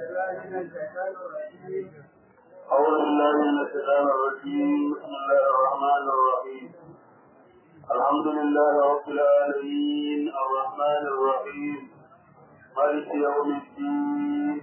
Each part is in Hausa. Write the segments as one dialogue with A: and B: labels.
A: أعوذ بالله من الشيطان الرجيم بسم الله الرحمن الرحيم الحمد لله رب العالمين الرحمن الرحيم مالك يوم الدين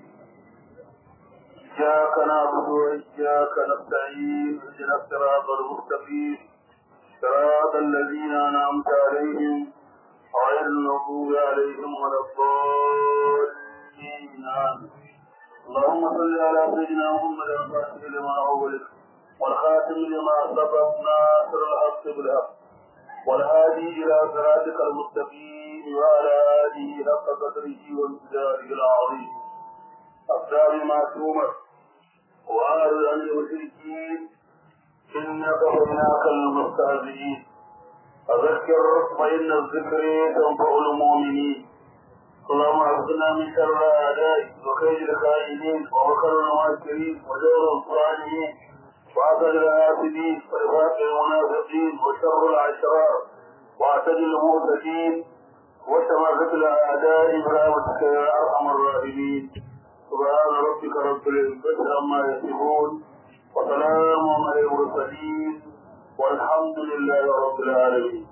A: إياك نعبد وإياك نستعين اهدنا الصراط المستقيم صراط الذين أنعمت عليهم غير المغضوب عليهم ولا الضالين آمين اللهم صل على سيدنا محمد الفاتح لما أولد والخاتم لما سبق ناصر الحق بالحق والهادي إلى صراطك المستقيم وعلى آله حق قدره وامتداره العظيم أقدام ما تؤمر وأعرض عن المشركين إنك هناك المستهزئين فذكر فإن الذكر تنفع المؤمنين اللهم اعصنا من شر اعدائك وكيد الخائنين ومكر الماكرين وجور الصالحين وعدل الحاسدين ورفاق المنافقين وشر العشرار واعتدل المعتدين وشماتة الاعداء برحمتك يا ارحم الراحمين سبحان ربك رب العزة عما يصفون وسلام على المرسلين والحمد لله رب العالمين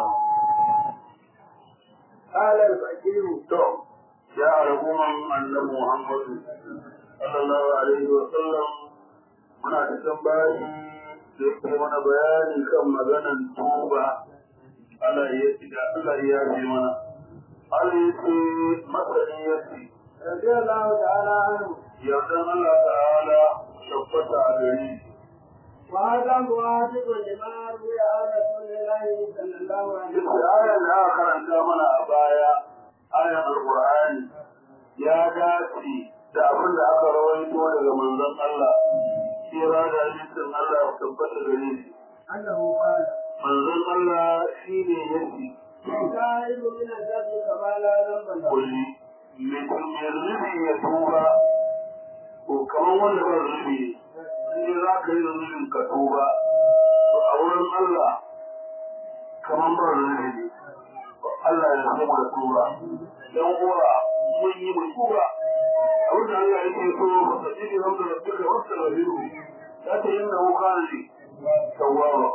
B: قال الفقير
A: to ya al'umman annabi Muhammad sallallahu alaihi wa sallam muna cikin bayi da yake mana bayani kan maganan tuba Allah ya da Allah ya yi mana Allah ya ce masani ya ce
B: رضي الله تعالى عنه
A: yardan Allah ta'ala tabbata a gari
B: وهذا موافق لما روي عن رسول الله صلى الله عليه
A: Duk
B: وسلم
A: ayar da aka karanta mana a baya ayar Al-Qur'ani ya dace da abin da aka rawaito daga manzon Allah kira da hadisin Allah ya tabbata gare shi
B: أنه قال
A: manzon Allah shine yake
B: التائب من الذنب كما لا ذنب له
A: kulli mutum ya zubi ya tuba ko kamar wanda ba zubi in za ka yi zubin ka tuba to a wurin Allah kamar ba zubi ne Allah ya zama da tuba dan uwa mun yi mu tuba abin da Allah yake so ba ta ji da wanda rabbika wasta rabihu ta ta yin da wuka ne tawwaba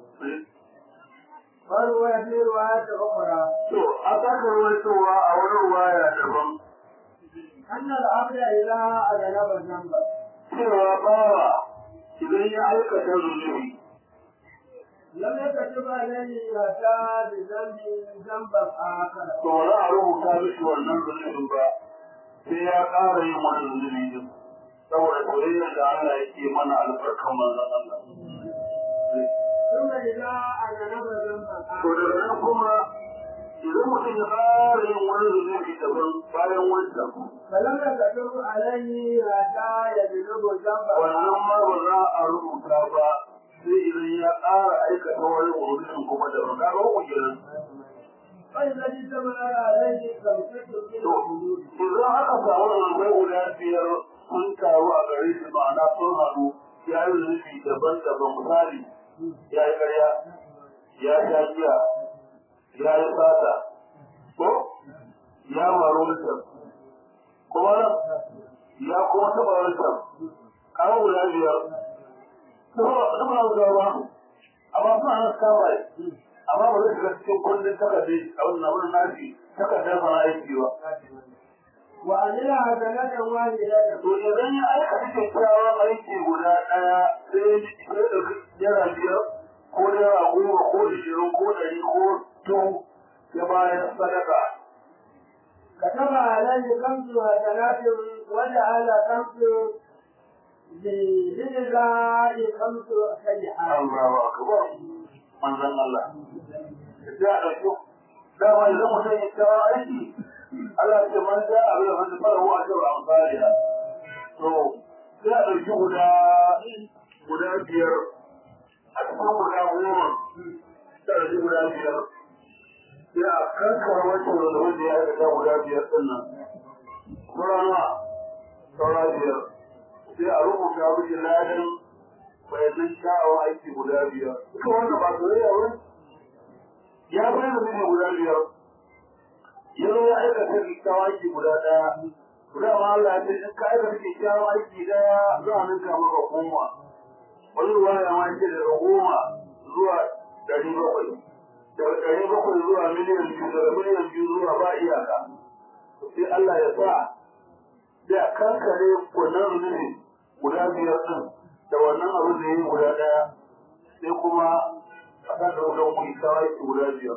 B: وروي في رواية أخرى
A: to a saka rawaitowa a wani ruwaya daban
B: أن العبد إذا أذنب ذنبا
A: cewa bawa idan ya aikata zunubi
B: لم يكتب عليه أتى بذنب ذنبا آخر
A: to ba za a rubuta mishi wannan zunubin ba sai ya ƙara yin wani zunubi din saboda soyayya da Allah yake mana albarkan manzon Allah
B: ثم إذا أذنب ذنبا
A: to
B: آخر
A: daga nan kuma idan mutum ya ƙara yin wani zunubi daban bayan wancan
B: فلم يكتب عليه أتى يبلغ ذنبا
A: wannan ma ba za a rubuta ba sai idan ya ƙara aikata wani zunubin kuma daban ka ga uku kenan
B: فإذا اجتمع عليه خمسة من
A: To,
B: الحدود
A: idan aka samu rarrabai guda biyar sun taru a gare shi ma'ana sun haɗu ya yi zunubi daban-daban misali ya yi ƙarya, ya sha giya, ya yi sata, ko ya maru wancan, kuma ya kuma taɓa wancan, kawo guda biyar. Kuma ba na zuwa ba, amma suna nan kama amma ba zai shiga cikin kundin takardar abin na wani nashi takardar sana aiki ba.
B: وعمل حسنة واحدة
A: To idan ya aikata kyakkyawan aiki guda ɗaya sai ya ɗauki naira biyar ko naira goma ko ishirin ko ɗari ko dubu ya bayar sadaka.
B: كتب عليه خمس حسنات وجعل خمس للجزاء خمس سيئات
A: Allahu akbar. Manzon Allah. Ya ɗauki dama idan mutum ya kyakkyawan aiki Allah ya ce man ja abin da man fara wa ajiyar amfaniya. To sai a ɗauki guda guda biyar a cikin guda goma sai a ɗauki guda biyar sai a kankara wancan da wanda ya aikata guda biyar ɗin nan. Kurana saura biyar sai a rubuta miki ladan bayanan sha'awar aiki guda biyar. Duka wanda ba soyayya ba ya bayyana miki guda biyar. Ya zo ya aikata kyakkyawan aiki guda ɗaya dama Allah ya ce in ka aikata kyakkyawan aiki daya za a ninka maka goma wani ruwa ya ma ce daga goma zuwa ɗari bakwai daga ɗari bakwai zuwa miliyan biyu daga miliyan biyu zuwa ba iyaka sai Allah ya sa da kankare wannan zunubi guda biyar ɗin da wannan abin da ya yi guda ɗaya sai kuma a kan da wajen kuɗi kawai guda biyar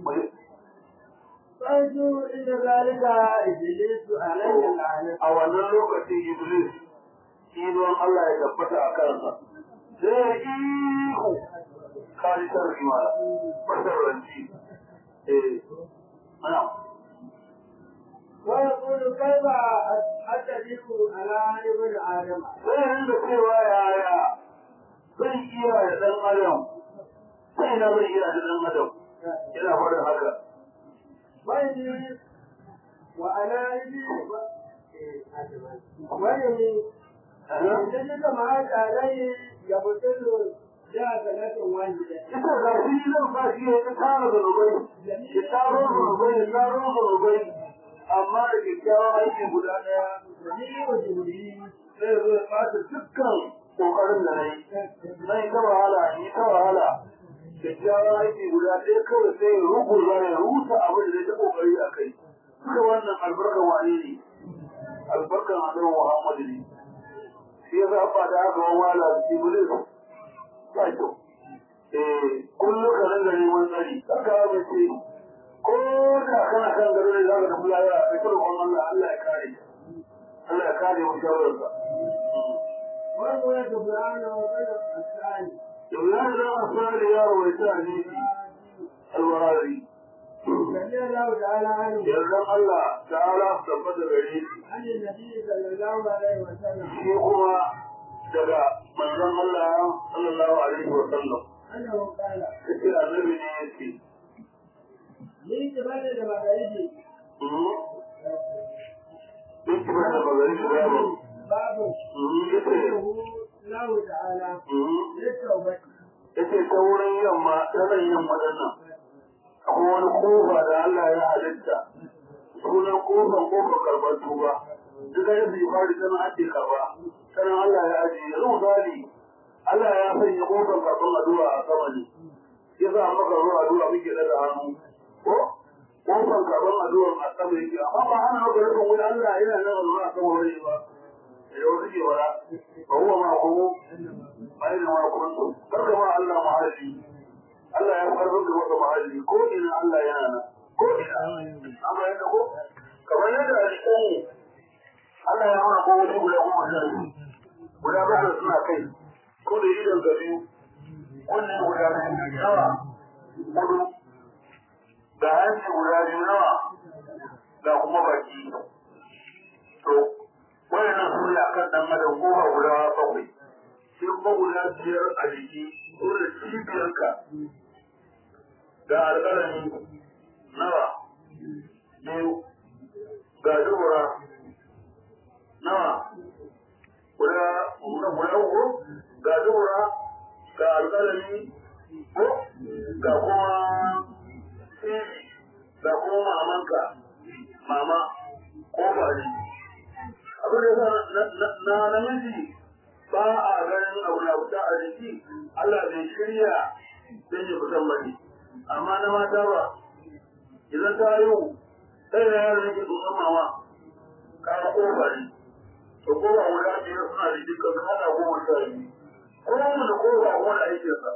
B: فأجوا إلى ذلك إبليس عليه اللعنة
A: a wannan lokacin Iblis idon Allah ya tabbata a kansa sai ihu kari sarri ma masarranci eh ana
B: ويقول كيف أتدرك على ابن آدم
A: sai rinda cewa yaya zan iya da ɗan adam sai na zan iya da ɗan adam yana faɗin haka
B: وإني وأنا إبي وإني وجدك معك عليه يبطل جاء واحدة
A: ita ga shi zan sa shi ya tara zanubai ya taro zanubai ya taro zanubai amma da kyakkyawan aiki guda ɗaya
B: جميع جبريل
A: sai zo ya ɓata dukkan ƙoƙarin da na yi na yi ta wahala yi ta wahala kyakkyawan aiki guda ɗaya kawai sai ya ruguza ya rusa abin da zai ta ƙoƙari a kai duka wannan albarkan wane ne albarkan annabi muhammadu ne shi ya zaɓa da aka wani wala iblis ba kyau eh kullum ka ringa neman tsari haka ba ce ko da kana kan gado ne za ka tafi lahira kai ta roƙon Allah Allah ya kare Allah ya kare mu sharrinsa
B: وهو سبحان وبين الثاني
A: Ibrahim da Asali ya rawaita hadisi alwari
B: رضي الله تعالى عنه
A: yardan Allah ta'ala tabbata gare shi
B: عن النبي صلى الله عليه وسلم
A: shi kuma daga manzon Allah sallallahu alaihi wa sallam
B: أنه قال
A: yace annabi ne yace
B: من قبل المغارب
A: duk ba da magana shi ba
B: باب
A: yace
B: يدعو الله تعالى للتوبة
A: yace ta wurin yamma ta nan yamma dinnan akwai wani kofa da Allah ya halitta sunan kofar kofar karɓar tuba duk da su fari tana ake karɓa sanan Allah ya ajiye yanzu misali Allah ya sanya kofar karɓar addu'a a sama ne ya sa maka zuwa addu'a muke daga hannu ko kofar karɓar addu'a a sama yake amma ba ana maka rufin wani Allah yana nan zuwa a sama wani ba da wasu ke wara ba huwa ma kuma bayan ma kuntu karka ma Allah mahalli Allah ya farko da maka mahalli ko ina Allah yana nan ko ina amma yadda ko kamar yadda alƙawu Allah ya mana kowace guda goma sha biyu guda bakwai suna kai ko da idan ga biyu kunnen guda biyu nawa hudu ga hanci guda biyu nawa ga kuma baki to wayannan su ne akan dan adam kofa guda bakwai sai kuma guda biyar a jiki ko da cibiyarka ga alƙalami nawa biyu ga dubura nawa guda guda guda uku ga dubura ga alƙalami ko ga kuma cibi ga kuma mamanka mama kofa ne abin da ya na namiji ba a ganin abu na fita a jiki Allah bai shirya don ya fitan bane amma na mata ba idan ta yi sai da yaran yake tsotson mama kara kofa ne to kofa guda biyar suna da dukkan su hada goma sha biyu kowane da kofa wani aikinsa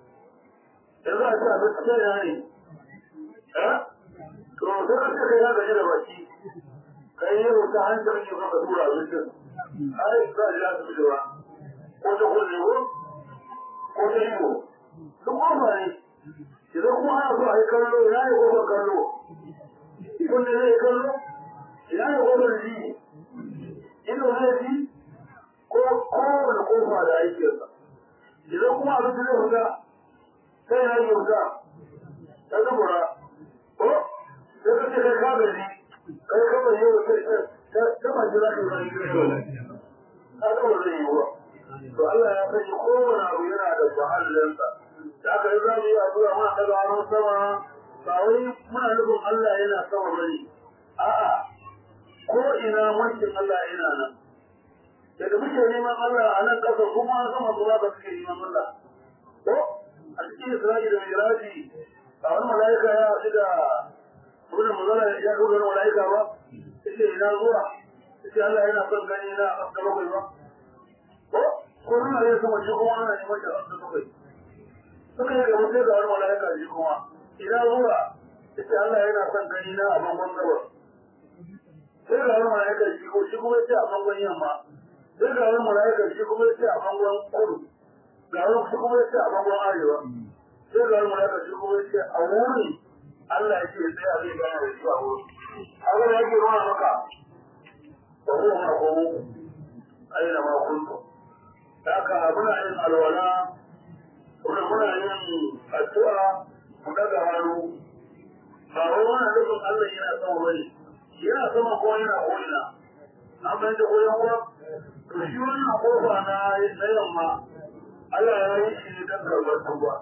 A: yanzu a ce a gaskiya ya ne eh to sai ka ce kai ya gaji da baki kai yi wuta hancin yin ka tura abincin ai za a ji asibiti ba ko ta kulle ko ko ta yi ko duk kofa ne idan kuma ana so a yi kallo ina ne kofar kallo kunne zai kallo ina ne kofar ji ido zai ji ko kowane kofa da aikinsa idan kuma abinci zai fita sai na yi wuta ta zubura ko sai ka ce kai ka gaji kai ka bai yau sai ta ma jira ka zai yi dole ka ga ba zai yi ba to Allah ya sanya kowane abu yana da mahallinsa da aka yi za mu yi addu'a muna daga hannun sama ba wai muna nufin Allah yana sama bane a'a ko ina mulkin Allah ina nan daga muke neman Allah a nan ƙasa kuma sama su za ka suke neman Allah ko a cikin Isra'i da Miraji a wani mala'ika ya haɗu da wani mazala ya haɗu da wani mala'ika ba yace ina zuwa yace Allah yana son gani na a ƙasa bakwai ba ko ko nuna zai sama shi kuma ana neman shi a ƙasa bakwai suka yi gaba sai ga wani mala'ika shi kuma ina zuwa yace Allah yana son gani na a bangon gabas sai ga wani mala'ika shi ko shi kuma yace a bangon yamma sai ga wani mala'ika shi kuma yace a bangon kudu ga wani shi kuma yace a bangon arewa sai ga wani mala'ika shi kuma yace a wuri Allah ya ce sai a zai gane da shi a wuri haka da yake nuna maka ba ko ma ko aina ma kuntu haka muna yin alwala kuma muna yin addu'a mu daga hannu ba wai muna nufin Allah yana sama bane yana sama ko yana ko'ina an bai da koyon kuwa to shi wannan kofa na na yamma Allah ya yi shi ne don karɓar tuba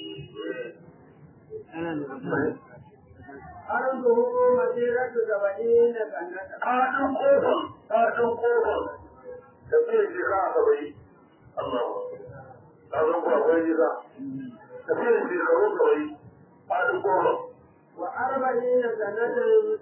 B: أرضه مسيرة سبعين سنة
A: kaɗin kofar kaɗin kofar tafiyar shekara saba'in Allah ka zan ku akwai nisa tafiyar shekaru saba'in kaɗin kofar
B: وأربعين سنة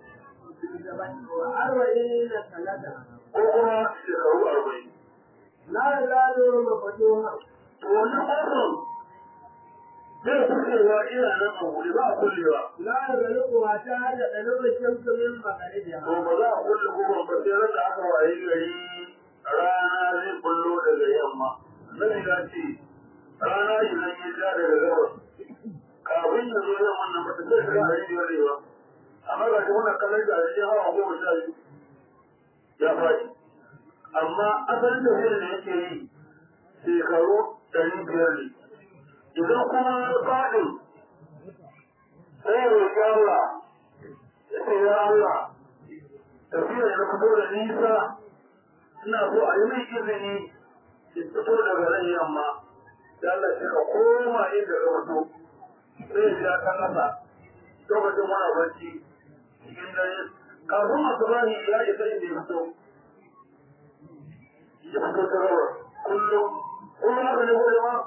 B: وأربعين سنة
A: ko kuma shekaru arba'in
B: لا يزال مفتوحا
A: to wani kofar zai kusurwa ina nan a wuri ba a kullewa
B: لا يغلقها حتى تطلع الشمس من مغربها
A: to ba za a kulle kofar ba sai ran da aka wayi gari rana zai kullo daga yamma nabi ya ce rana idan ya ja daga gabas kafin ya zo yamman nan ba ta sai shiga a yi arewa amma ga shi wannan kallon da a cikin hawa goma sha biyu ya faɗi amma asalin tafiyar da yake yi shekaru ɗari biyar ne idan kuma ya faɗi sai ya roƙi Allah ya ce ya Allah tafiyar da fito da nisa ina so a yi mai izini ya fito daga nan yamma da Allah ya ka koma inda ka fito sai ya ta kasa lokacin muna bacci cikin dare kafin masu bani ya isa inda ya fito ya fito ta rawar kullum kullum haka ne gode ma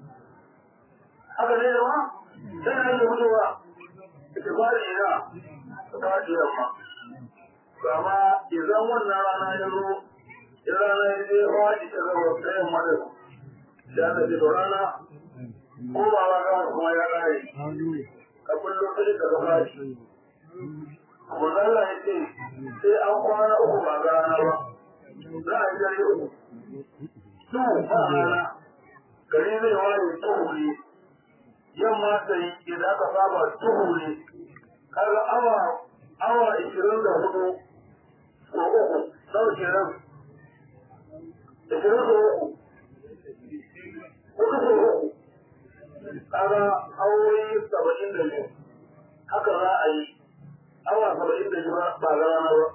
A: haka ne ma sai na yi fitowa ita fari ina ta fari yamma amma idan wannan rana ya zo in rana ya je fadi ta rawar ta yamma da da na ji rana ko ba ba ga kuma ya kare ka kullum sai ka ga fadi kuma Allah ya ce sai an kwana uku ba ga rana ba za a yi dare uku su ba rana gari zai ware tuhu ne yamma ta yi idan aka saba tuhu ne kaga awa awa ishirin da hudu ko uku sau kenan ishirin da uku hudu ko uku kaga awoyi saba'in da biyu haka za a yi awa saba'in da biyu ba ga rana ba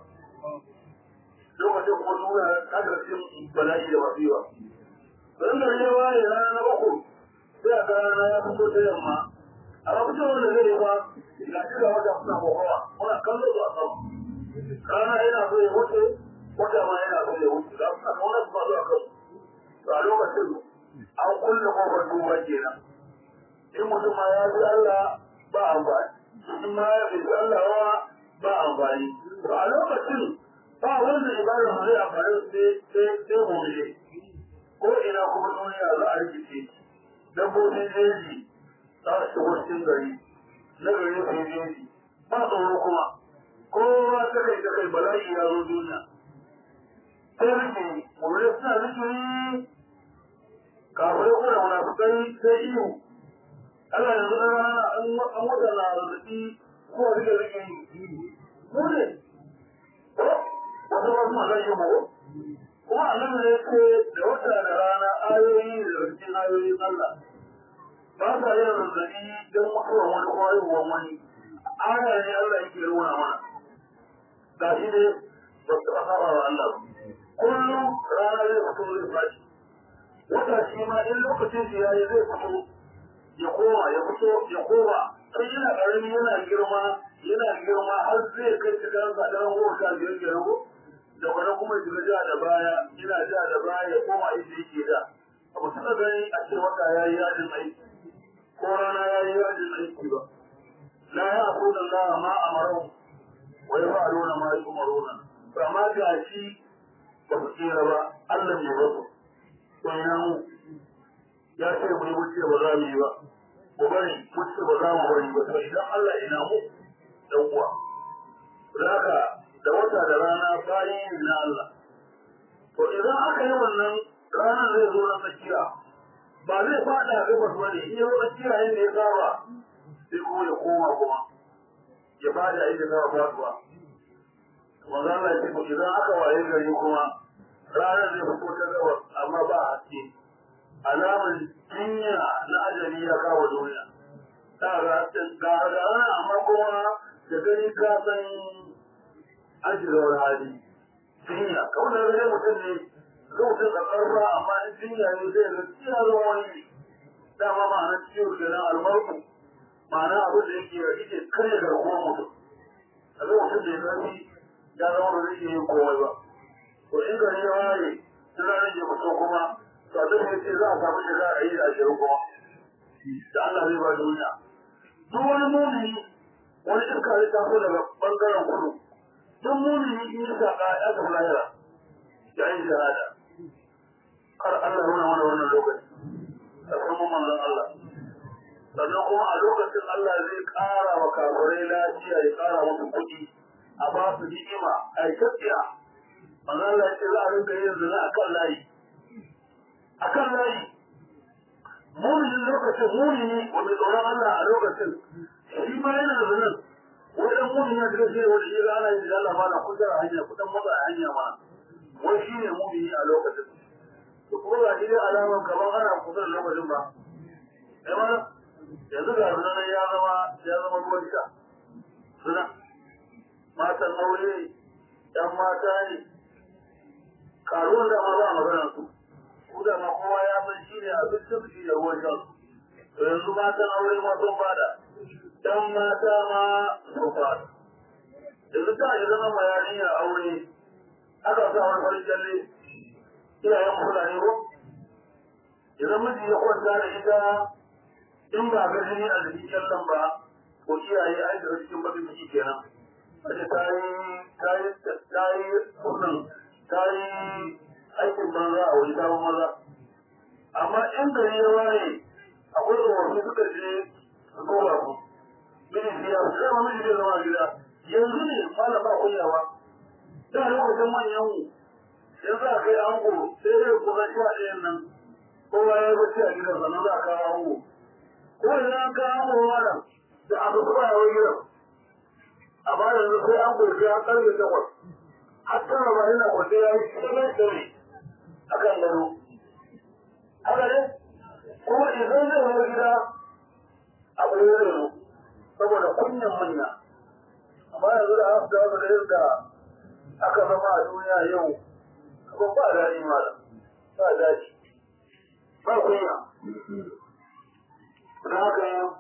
A: lokacin kuma nuna kagarcin bala'i da wasiwa don da ya waye rana na uku sai a ga rana ya fito ta yamma amma fitowar da zai ba ga shi ga wata suna kokowa muna kallo su a sama rana yana so ya wuce wata ma yana so ya wuce ga suna kauna su faɗo a kan to a lokacin an kulle kofar duba kenan in mutum ma ya bi Allah ba amfani in ma ya bi Allah wa ba amfani to a lokacin ba wanda ibadar mu zai amfani sai sai sai mu ne ko ina kuma duniya za a rikice dabbobin jeji za su shigo cikin gari na gari su yi jeji ba tsoro kuma kowa ta kai ta kai bala'i ya zo duniya sai rike gobe suna rike kafirai ko da munafukai sai iyo Allah yanzu na rana an wata na arziki ko rike rike mu ne ko wasu wasu ma zai yi mu kuma annabi ne ce da wata da rana ayoyi da cikin ayoyin Allah ba sa yin zazzabi don mutuwar wani ko haihuwar wani aya ne Allah yake nuna mana ga shi ne ba su ba saba wa Allah kullum rana zai fito zai fashi wata shi ma in lokacin shi yayi zai fito ya koma ya fito ya koma sai yana ƙarami yana girma yana girma har zai kai cikin sa daren goma sha biyar kenan ko da wani kuma ya shiga ja da baya ina ja da baya ya koma inda yake da abu suka gani a ce wata ya yi yajin aiki ko rana ya yi yajin aiki ba la ya aku da Allah ma amarau wa ya fa'aluna ma yumaruna to amma ga shi ba su tsira ba Allah ne ba su to ina mu ya ce mu yi wuce ba za mu yi ba mu bari wuce ba za mu bari ba to idan Allah ina mu dan uwa zaka da wata da rana bayi ne na Allah to idan aka yi wannan ranar zai zo na tsakiya ba zai fada gabas ba ne in ya zo tsakiya inda ya saba sai kuma ya koma kuma ya fada inda ya saba faduwa manzo Allah ya ce ko idan aka waye gari kuma ranar zai fito ta gabas amma ba haske alamar jinya na ajali ya kawo duniya ta ga ga rana amma kuma da gani ka san an shiga wani hali jinya kawai da zai mutum ne lokacin da karfa amma in jinya ne zai ga jiya zama wani ne dama ma'ana ciwo kenan almarku ma'ana abin da yake da ike karya garkuwar mutum a lokacin da ya zafi ya zama da zai iya yin komai ba to in gari ya waye sun ranar ya fito kuma to a zai ce za a samu shiga a yi da ashirin kuma da Allah zai ba duniya duk wani mumini wani iska zai taso daga bangaren kudu duk mumini in yi saka ya tafi lahira ya yi shahada kar Allah nuna mana wannan lokaci a kuma manzon Allah sannan kuma a lokacin Allah zai ƙara wa kafirai lafiya ya ƙara musu kuɗi a ba su ni'ima a yi tafiya manzon Allah ya ce za a rinka yin zina akan layi akan layi muminin lokacin mumini wanda tsoron Allah a lokacin shi ma yana da zinin wai dan mumini ya shiga shi wanda ya ga ana yin da Allah ma na kusa a hanya kudan maza a hanya ma wai shi ne mumini a lokacin to kuma ga shi dai alamar kamar ana kusa da lokacin ba ai ma yanzu ga sunan ya zama ya zama ruwan sha suna matan aure yan mata ne karuwan da ma ba a maganar su ku da ma kowa ya san shi ne abincin shi da ruwan shan to yanzu matan aure ma sun fada dan mata ma sun fada yanzu ta yi zama ma yarinya aure aka sa wani farin kyalle iyayen fulani ko idan miji ya kwanta da ita in ba ga jini a jikin kyallen ba ko iyaye ai da cikin bakin ciki kenan Wace ta yi ta yi ta yi wannan ta yi aikin banza a wani sabon maza amma in gari ya waye akwai tsofaffi suka je su koma su miji biya su zama miji bai zama gida yanzu ne malam ba kunyawa da lokacin manyan mu yanzu a kai ango sai dai kusan sha ɗayan nan kowa ya bacci a gidan sannan za a kawo ango ko idan an kawo ango malam da aka kuma ya wai gidan amma yanzu sai ango ya karfe takwas har tara ba yana kwace ya yi shirin shirin a kan gado haka ne kuma idan zai wani gida abu ne zai zo saboda kunyan manya amma yanzu da aka dawo da yadda aka zama a duniya yau abin ba daɗi malam ba daɗi ba kunya don haka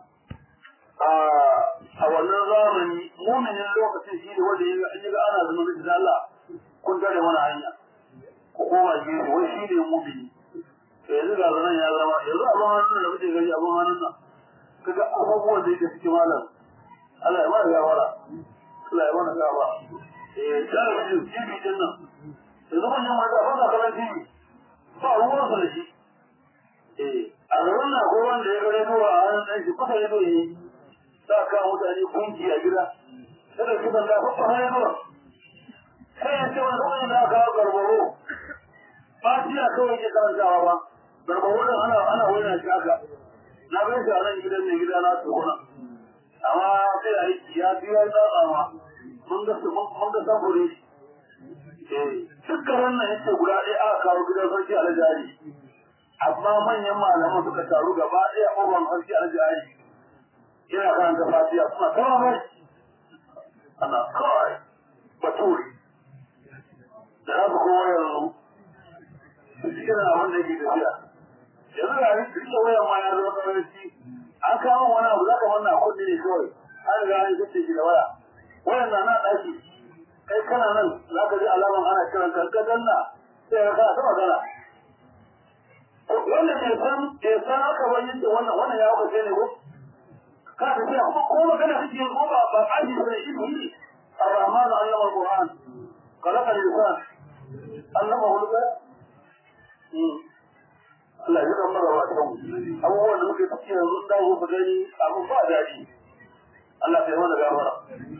A: a wannan zamani muminin lokacin shi ne wanda ya ga ana zama da Allah kun tare mana hanya ko koma gefe wai shi ne mumini to yanzu ga zanen ya zama yanzu abin hannun da muke gani abin hannun nan kaga abubuwan da yake cikin malam Allah ya mana gafara Allah ya mana gafara eh da shi shi din nan yanzu manyan mata ba sa kallon TV ba ruwan sa da shi eh a gaban na ko wanda ya gare zuwa a hannun ɗan shi kusa ya zo yi sa ka mutane gunki a gida kada su ban da kusa hanyar zuwa sai ya ce wani wani da aka garbaro ba shi a kawai ke karantawa ba garbaro din ana ana wani shi haka na bai shi a nan gidan mai gida na tukuna amma sai a yi ya biya tsatsawa mun ga su mun ga sabure dukkan wannan yake guda ɗaya aka kawo gidan sarki alajari amma manyan malaman suka taru gaba ɗaya ƙofar sarki alajari yana karanta fatiha suna kama mai ana kawai bature da za su kowa yanzu su cikin abin da ke tafiya yanzu da yin duk da wayan ma ya zama karanci an kawo wani abu za ka manna kuɗi ne kawai an riga an zace shi da waya wayan na na ɗaki kai kana nan za ka ji alaman ana kiran ka ka danna sai ka kana ta magana wanda bai san bai san aka wani da wannan wannan ya wuce ne ko ka ta ce kuma ko magana kake ko ba ba aji sai ilmi الرحمن علم القرآن خلق الإنسان علمه البيان Allah ya kan mara wasan abubuwan da muke ciki yanzu da ku gani abu ba daɗi Allah ya mana gafara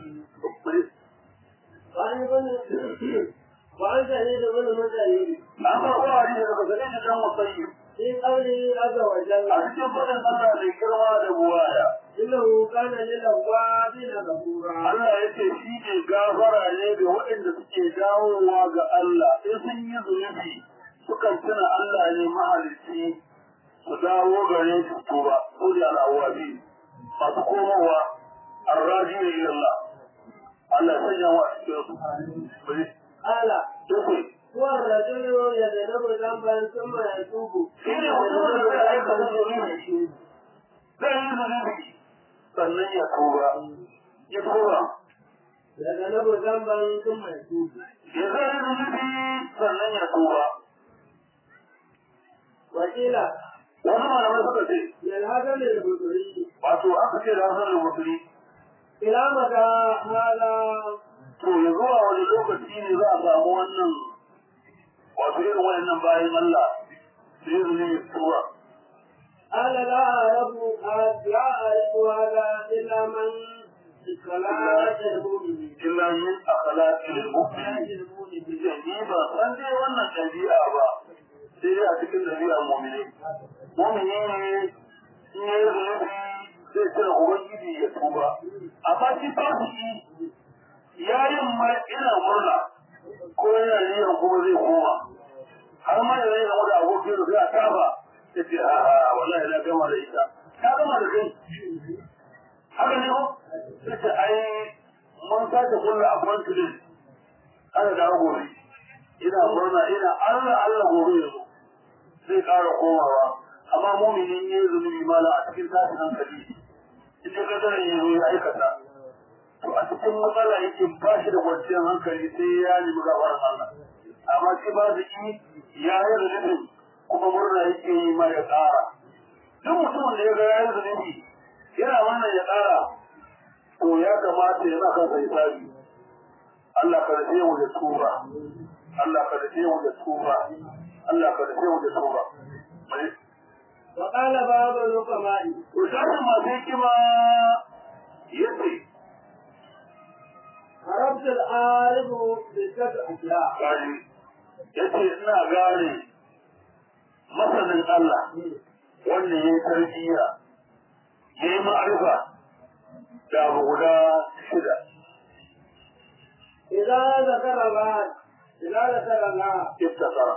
B: وعن ابن وعن سعيد بن مسعود
A: an ba kowa ne daga gare shi dan wasayi
B: في قوله عز وجل
A: a cikin fadin Allah mai girma da buwaya
B: إنه كان للأوابين غفورا
A: Allah ya ce shi ne gafara ne ga waɗanda suke dawowa ga Allah in sun yi zunubi sukan tuna Allah ne mahalicci su dawo gare su tuba su ne al'awabi masu komowa arraji ne ila Allah Allah ya sanya wa a cikin su bari
B: قال
A: sai
B: هو الرجل يذنب ذنبا ثم يتوب
A: shi ne mutumin da zai aikata zunubi zai yi zunubi sannan ya tuba ya tuba
B: يذنب ذنبا ثم يتوب
A: ya zai yi zunubi sannan ya tuba
B: وقيل
A: wani malamai suka ce
B: للهدم البصري
A: wato aka ce da hasan al-musri
B: إلى متى هذا
A: to ya zuwa wani lokaci ne za a samu wannan wato irin wayannan bayan Allah da yi zunubi tuba
B: قال لا أعرف لا أعرف هذا إلا من صلاة المؤمنين
A: illa min akhlaqil mu'min ita ni ba san dai wannan dabi'a ba sai dai a cikin dabi'ar mu'mini mu'mini ne in ya yi zunubi zai tuna ubangiji ya tuba amma shi fasiki ya yin ma ina murna ko yana niyan kuma zai koma har ma yana yin wani abokin da zai kafa ya ce a a wallahi na gama da ita ta gama da kai haka ne ko sai ce ai mun sake kulla appointment ana dawo gobe ina murna ina Allah Allah gobe ya zo zai ƙara komawa amma muminin ya yi zunubi mala a cikin tashin hankali in ka ga ya zo ya aikata to a cikin matsala yake ba shi da kwanciyar hankali sai ya nemi gafaran Allah amma shi ba da ki ya yi zunubi kuma murna yake yi ma ya ƙara duk mutumin da ya ga ya yi zunubi yana wannan ya ƙara to ya kamata ya maka sai sabi Allah ka rufe mu da tuba Allah ka rufe mu da tuba Allah ka rufe mu da tuba
B: وقال بعض الحكماء
A: to shafin masu hikima yace
B: عرفت العارف بستة أشياء
A: gani yace ina gane masanin Allah wanda ya yi tarbiyya ya yi ma'arifa da abu guda shida
B: إذا ذكر الله إذا ذكر الله
A: iftakara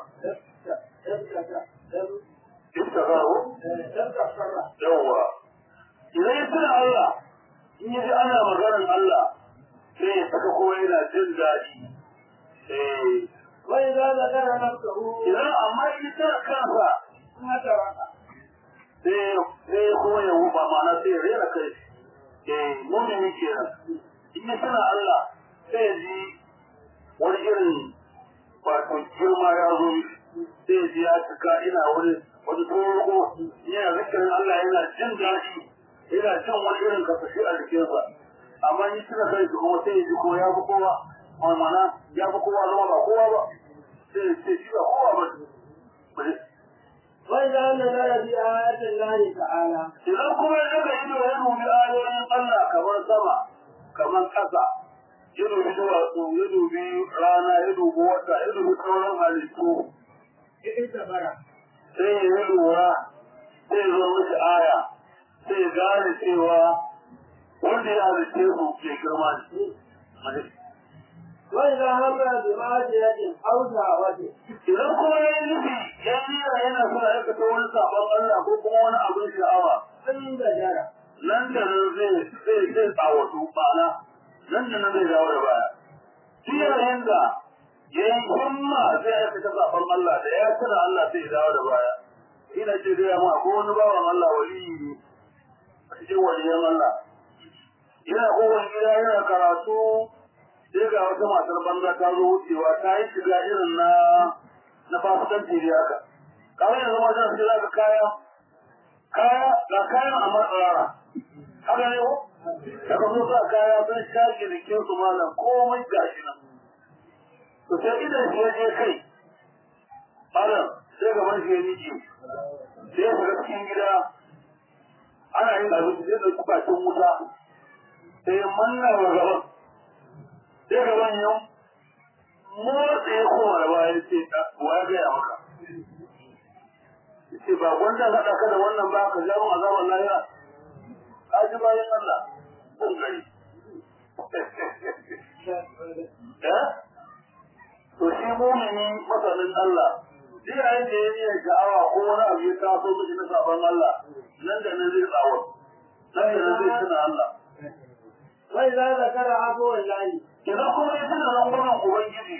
A: iftakara
B: تذكر
A: yawwa idan ya tuna Allah in ya ji ana maganar Allah sai ya saka kowa yana jin daɗi eh
B: وإذا ذكر نفسه
A: idan amma in ya tuna kansa
B: هترك
A: sai sai kuma ya wuba ma'ana sai ya rera kai eh mumini kenan in ya tuna Allah sai ya ji wani irin wato girma ya zo mishi. sai ya ji ya cika ina wani wani tsoro yana zikirin Allah yana jin daɗi yana jin wani irin kasashi a jikinsa amma in tuna kai su kuma sai ya ji ko ya fi kowa ma'ana ya fi kowa zama ba kowa ba sai ya ce shi ba kowa ba ne
B: وإذا نظر في آيات الله تعالى
A: idan kuma ya daga ido ya dubi ayoyin Allah kamar sama kamar ƙasa ya dubi duwatsu ya dubi rana ya dubi wata ya dubi sauran halittu
B: اعتبر
A: sai ya yi lura sai ya zo mishi aya sai ya gane cewa wanda ya halitte su ke girma ne
B: وإذا هم بمعصية أو شهوة
A: idan kuma ya yi nufi ya yi yana so ya aikata wani sabon Allah ko kuma wani abin sha'awa
B: انزجر
A: nan da nan zai zai zai tsawatu ma'ana nan da nan zai dawo da baya shi yayin da ya yi himma zai aikata zaɓen Allah da ya tuna Allah sai ya dawo da baya ina ce gaya ma ko wani bawan Allah waliyi ne a cikin waliyan Allah yana kowane gida yana karatu sai ga wata matar banza ta zo wucewa ta yi shiga irin na na fasikanci da haka kawai yanzu wajen sai za ka kaya kaya ga kayan a matsara haka ne ko da ka zo sa kaya sun shaƙe jikin su malam komai gashi nan to sai idan shi ya je kai malam sai gaban shi ya miƙe sai ya shiga cikin gida ana yin abinci sai ɗauki bakin wuta sai ya manna wa gaban sai gaban yau motsa ya koma da bayan ce wa ya gaya maka ce ba gwanda haɗa ka da wannan ba ka jawo azabar lahira ka ji bayan Allah kun gari to shi mumini masanin Allah duk yayin da ya yi sha'awa ko wani abu ya taso miki na sabon Allah nan da nan zai tsawon nan da nan zai tuna Allah
B: وإذا ذكر عفو الله
A: idan kuma ya tuna rangunan Ubangiji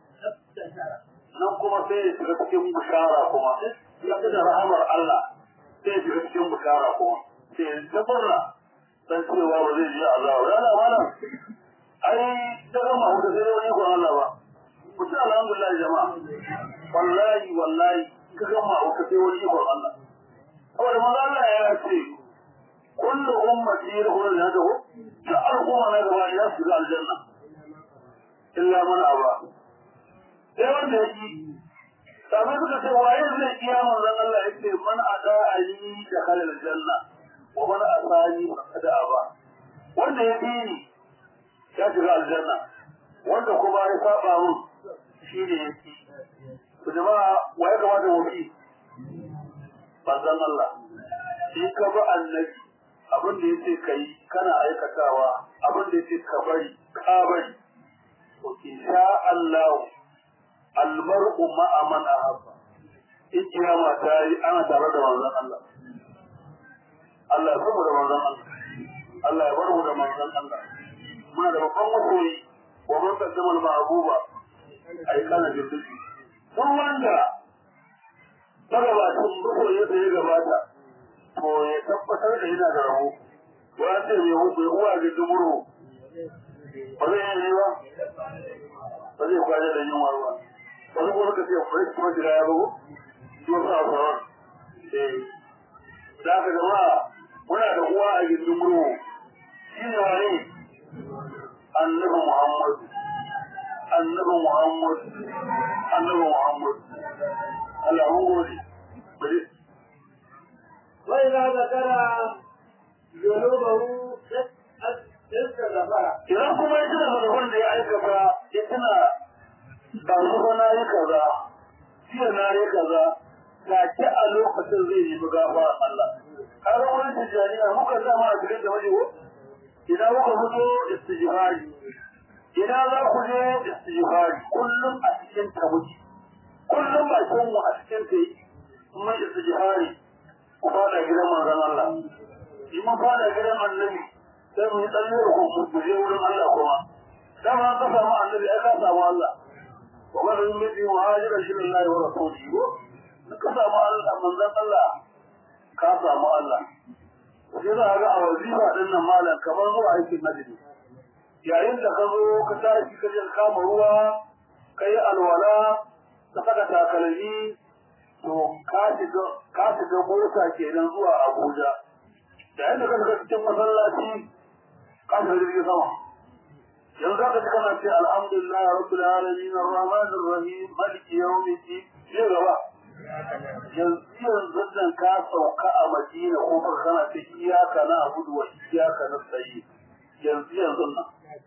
A: nan kuma sai ya shiga cikin bishara kuma ya tuna rahamar Allah sai ya shiga cikin bishara kuma sai ya tabarra dan cewa ba zai je azaba ya na mana ai ta gama huta sai wani ko Allah ba ku ci alhamdulillah jama'a wallahi wallahi ka gama huta sai wani ko Allah saboda manzo Allah ya ce kullu ummati yadkhuluna al-jannah ta al'umma na gaba ya shiga aljanna illa man aba sai wanda ya ki sabai suka ce waye zai iya manzon Allah ya ce man ada ali da halal janna wa man asani faqad aba wanda ya bi ni ya shiga aljanna wanda kuma ya saba mun shi ne ya ki to jama'a waye kamata mu bi manzon Allah shi ka bi annabi abin da yace kai kana aikatawa abin da yace ka bari ka bari to insha Allah almar'u ma'a man ahabba in kiyama ta yi ana tare da manzon Allah Allah ya samu da manzon Allah Allah ya bar mu da manzon Allah muna da babban masoyi wa man qaddama al-ma'buba ai kana jirgi duk wanda magabacin masoyi da ya gabata to ya tabbatar da yana da rabo wa ce mai hukun uwa ga dumuru ba zai yi ba ba zai kwaje da yunwa ba wani kuma ka ce bai kuma jira ya bugu shi wasu a sauran eh da aka jama'a muna da uwa a gindin murmu shi ne wani annabi muhammad annabi muhammad annabi muhammad Allah mun gode bari
B: وإذا ذكر ذنوبه استغفر
A: idan kuma ya tuna zarafin da ya aikata ya tuna ba zuwa na yi kaza jiya na yi kaza take a lokacin zai nemi gafara Allah har wani tijjaniya muka zama a cikin da wajewo idan muka fito istijihari idan za ku je istijihari kullum a cikin ta muke kullum ba mu a cikin ta yi kuma istijihari ku fada gidan manzon Allah in mun fada gidan annabi sai mu yi tsalle da ku mu je wurin Allah kuma dama ka samu annabi ai ka samu Allah wa man yumti muhajira lillahi wa rasulihi ko ka samu Allah manzon Allah ka samu Allah sai za ga a wazifa din nan malam kamar zuwa aikin hajji yayin da ka zo ka tashi ka je kama ruwa kai alwala ka saka takalmi to ka shiga ka shiga mota kenan zuwa Abuja yayin da ka shiga cikin masallaci ka shiga jirgin sama yanzu za ka ji kana ce alhamdulillah rabbil alamin arrahman arrahim maliki yawmiddin sai gaba yanzu yanzu nan ka sauka a Madina ko ka kana ce iyaka na abudu wa iyaka na sayi yanzu yanzu nan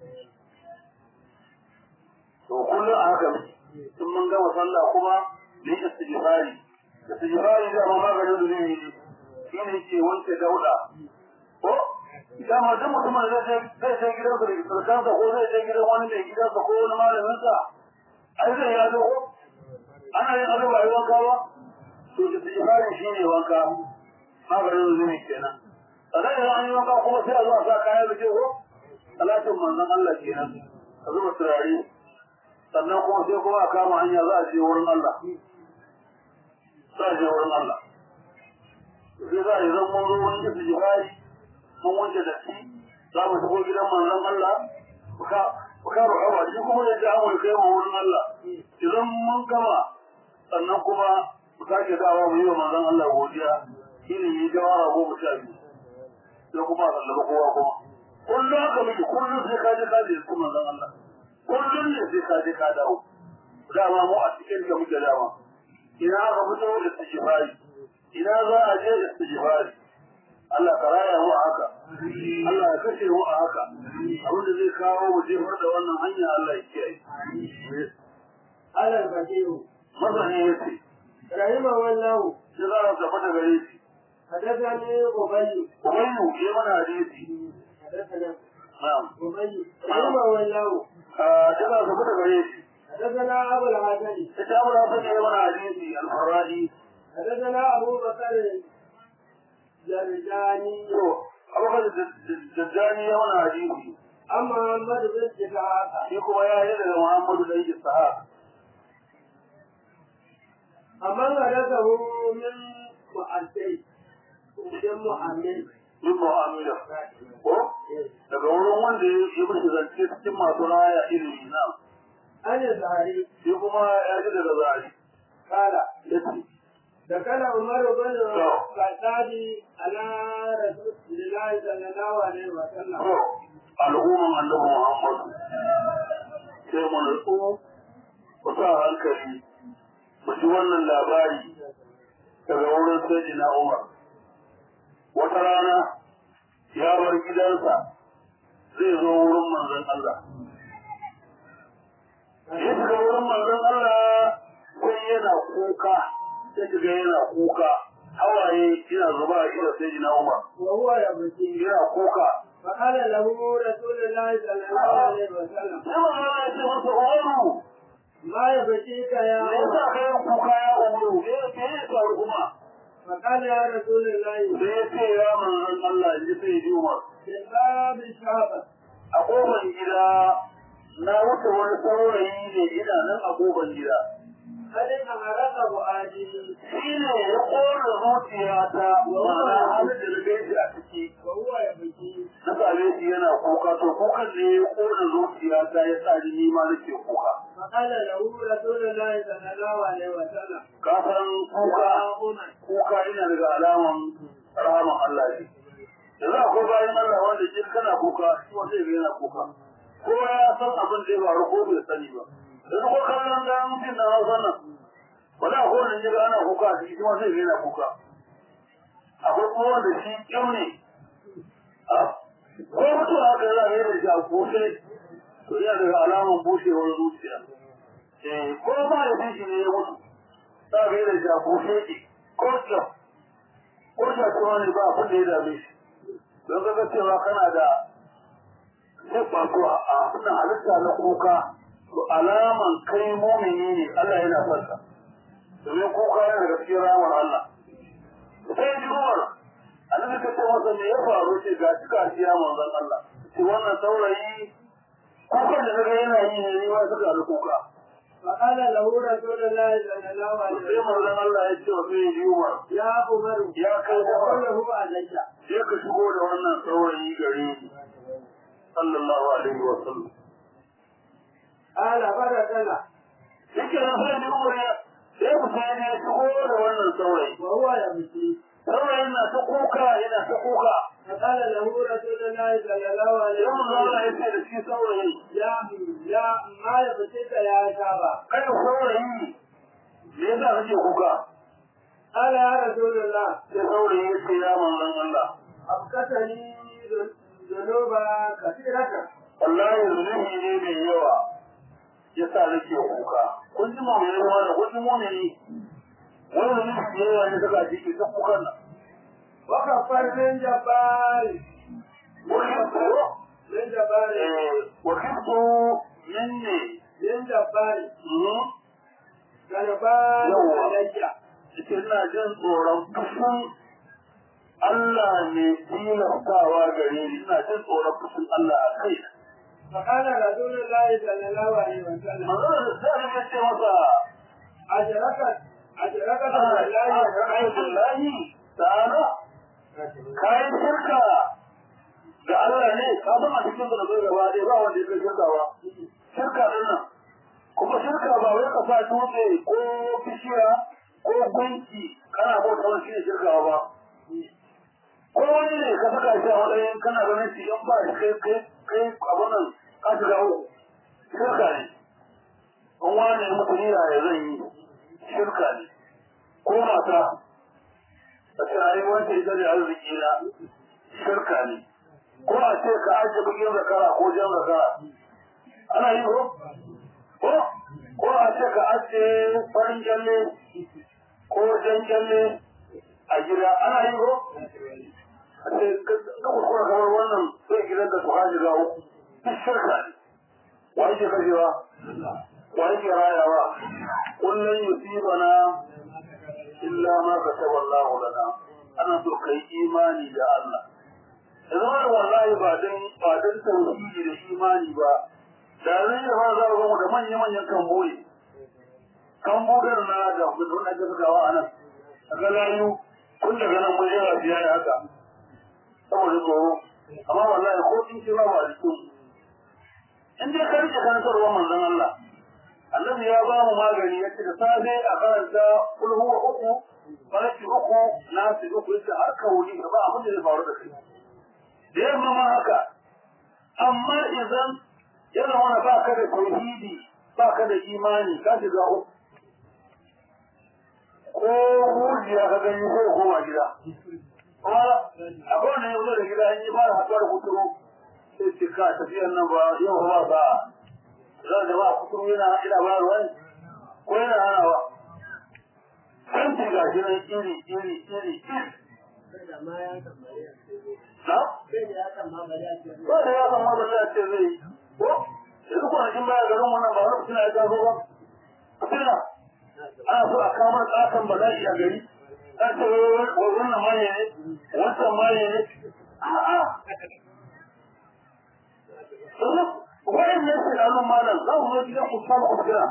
A: to kullum a haka in mun gama sallah kuma ne istighfari istighfari da ma maganin da zai yi shi ne ke wanke dauda ko dama duk mutumin da zai zai je gidan sa da sarkansa ko zai je gidan wani mai gidansa ko wani malamin sa ai zai ya zo ko ana yin abin bai wanka ba to istighfari shi ne wanka maganin da zai kenan sannan idan an yi wanka kuma sai a zo a sa kayan da ke ko talatin manzon Allah kenan a zuba turare sannan kuma sai kuma a kama hanya za a je wurin Allah za a je wurin Allah sai za a yi zan mun zo wurin yin jihari mun wanke da shi za mu shigo gidan manzon Allah muka Bakaru Awa shi kuma ya ji amur kai ma wurin Allah. Idan mun gama sannan kuma mu sake dawa mu yi wa manzon Allah godiya shi ne yi jawara goma sha biyu. Sai kuma a sallama kowa kuma. Kullum haka miki kullum sai ka je ka je su manzon Allah. Kullum ne sai ka je ka dawo. Dama mu a cikin ka muke dama. Ina aka fito istijibari. Ina za a je istijibari. Allah ka raya mu a haka. Allah ya kashe mu a haka. Abin da zai kawo mu jefar da wannan hanya Allah ya kiyaye.
B: على البشير
A: Masani ya ce,
B: رحمه الله
A: shi za a tafi da gare shi.
B: حدثني أبي
A: Umayyu ya mana hadisi.
B: حدثنا
A: Na'am.
B: أبي رحمه الله
A: Ah, shi za a tafi da gare shi.
B: حدثنا أبو الحسن
A: Ita Abu Hasan ya mana hadisi al-Faradi.
B: حدثنا أبو بكر الجرجاني
A: To, Abu Bakar Dajjani ya mana hadisi.
B: عن محمد بن إسحاق
A: Shi kuma ya yi daga Muhammadu da yake sahaba.
B: أمن حدثه من مؤدي ومن محمد
A: Min mu'amila. Ko? Daga wurin wanda ya yi mishi zance cikin masu raya ilimi na.
B: عن الزهري
A: Shi kuma ya ji daga zari.
B: قال
A: Ya ce,
B: دخل عمر بن الخطاب على رسول الله صلى الله عليه وسلم
A: To, al'umman annabi Muhammad sai mu nutsu ku sa hankali mu ji wannan labari daga wurin Sayyidina Umar. Wata rana ya bar gidansa zai zo wurin manzon Allah. Ya shiga wurin manzon Allah sai yana kuka, sai shiga yana kuka, hawaye yana zuba a ido Sayyidina Umar.
B: وهو يبكي
A: Yana kuka,
B: فقال له رسول الله صلى الله عليه وسلم
A: sai manzon Allah ya ce masa Umaru
B: ما يبكيك يا
A: me yasa
B: عمر
A: ka yi kuka ya umaru me me ya faru kuma
B: فقال يا رسول الله
A: sai ya ce ya manzon Allah ji sai ji Umar
B: في باب الشعب
A: a kofar gida na wuce wani saurayi ne ina nan a kofar gida
B: قد أمرك فؤادي
A: shi ne ya kora zuciyata ma'ana halin da na gaishe a ciki
B: وهو يبكي
A: na same shi yana kuka to kukan ne ya kora zuciyata ya sa ni ni ma nake kuka
B: فقال له رسول الله صلى الله عليه وسلم
A: ka san kuka
B: يا عمر
A: kuka ina daga alaman rahaman Allah ne. Yanzu akwai bayan Allah wanda jin kana kuka, shi wanda ya yana kuka. Kowa ya san abin da ya faru ko bai sani ba. Yanzu ko kallon da mutum na hausa nan, wani akwai wanda ya ga ana kuka a ciki kuma zai yana kuka. Akwai kuma wanda shi kyau ne. A, Ko mutum haka yana ga yadda shi a bushe, to yana daga alaman bushewar zuciya. Eh, ko ma da shi ne ya mutu. za ka yi da jagoshe ke ko kyau ko shakuwa ne ba abin da ya dame shi don kaga cewa kana da zai ko a suna halitta na kuka to alaman kai mumini ne Allah yana son ka domin kuka yana daga cikin ramar Allah sai ji Umar annabi ka ce masa me ya faru ce ga shi gashi ya manzon Allah shi wannan saurayi kukan da naga yana yi ne ni ma suka da kuka
B: فقال له رسول الله صلى الله عليه
A: sai
B: وسلم
A: manzon Allah ya ce wa sai ji Umar
B: يا عمر
A: ya kai Umar
B: قوله عليك
A: sai ka shigo da wannan saurayi gare ni sallallahu alaihi wa sallam
B: قال فرسنا
A: yake nan sai ni umar ya sai ku sai ne shigo da wannan saurayi
B: وهو يبكي
A: saurayin na ta kuka yana ta kuka
B: فقال له رسول الله صلى الله عليه
A: sai mun zama ya
B: وسلم
A: ce da shi saurayi
B: يا يا ما يبكيك يا شابا
A: kai saurayi me yasa kake kuka
B: قال يا رسول الله
A: sai saurayi ya ce ya manzon Allah
B: أبكتني ذنوبا كثيرة
A: wallahi zunubi ne mai yawa yasa nake kuka kun ji mu mai yawa da kun ji mu ne wani zunubi mai yawa ne saka shi ke ta kukan nan
B: وكفر من جبال
A: وكنت
B: من جبال
A: وكنت مني
B: من جبال جنبال
A: يوه.
B: علي
A: cikin ina jin tsoron fushin Allah ne tilastawa gare ni ina jin tsoron fushin Allah a kai
B: فقال رسول الله صلى الله عليه وسلم
A: manzo da sai ya ce masa
B: أجركت أجركت
A: Allah
B: بالله
A: billahi ta'ala kai shirka da da Allah ne ka san a cikin da zai gaba ɗaya ba wanda ya kai shirka ba shirka din nan kuma shirka ba wai ka sa dutse ko bishiya ko gunki kana bauta wani shine shirka ba ko wani ne ka saka shi a matsayin kana ganin shi in ba shi kai kai kai abin nan ka shiga uku shirka ne in wani ya mutu nira ya zan yi shirka ne ko mata a ce ai wanda ita da arziki na shirka ne ko a ce ka ajiye bugin zakara ko jan zakara ana yi ko ko ko a ce ka ajiye farin kyalle ko jan kyalle a gida ana yi ko a ce ka kuskura kamar wannan sai gidan da su haji zawo duk shirka ne wa yake kashewa wa yake rayawa kullum yusibana illa ma kataba Allah lana ana so kai imani da Allah idan wallahi ba dan ba dan tauhidi da imani ba da zai yi ba za mu da manyan manyan kamboye kambodar na da gudun da suka gawa anan daga layu kun daga nan mun yawa biya ya haka saboda tsoro amma wallahi ko in ce ba ba jikin in dai ka rike karantarwa manzon Allah annabi ya ba mu magani ya ce da safe a karanta kul huwa uku farki uku nasi uku yace har ka wuri ba abin da zai faru da kai da yamma ma haka amma idan ya zama ba ka da tauhidi ba ka da imani ka shiga uku ko hujiya ka gani sai ka koma gida kuma akwai wanda ya zo da gida in yi fara haɗuwa da kuturu sai ce ka tafiyan nan ba yau ba ba za da ba kuturu yana ina ba ruwan ko yana hanawa kan ci gashi nan iri iri iri iri
B: ma ya tambaya
A: na
B: sai da ya tambaya ce
A: ba da ya san mazan ya ce zai yi ko yanzu kwanakin baya garin wannan ba wani fitina ya taso ba fitina ana so a kama tsakan bala'i a gari an ce wai wannan maye ne wancan maye ne a'a wa'in ne su da nan malam za mu zo gidan ku samu ku kira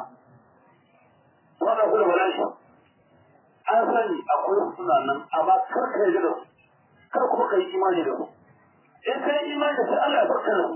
A: wannan ku da bala'i an sani akwai suna nan amma kar ka yi da su kar kuma ka yi imani da su in ka yi imani da su Allah ya barka da su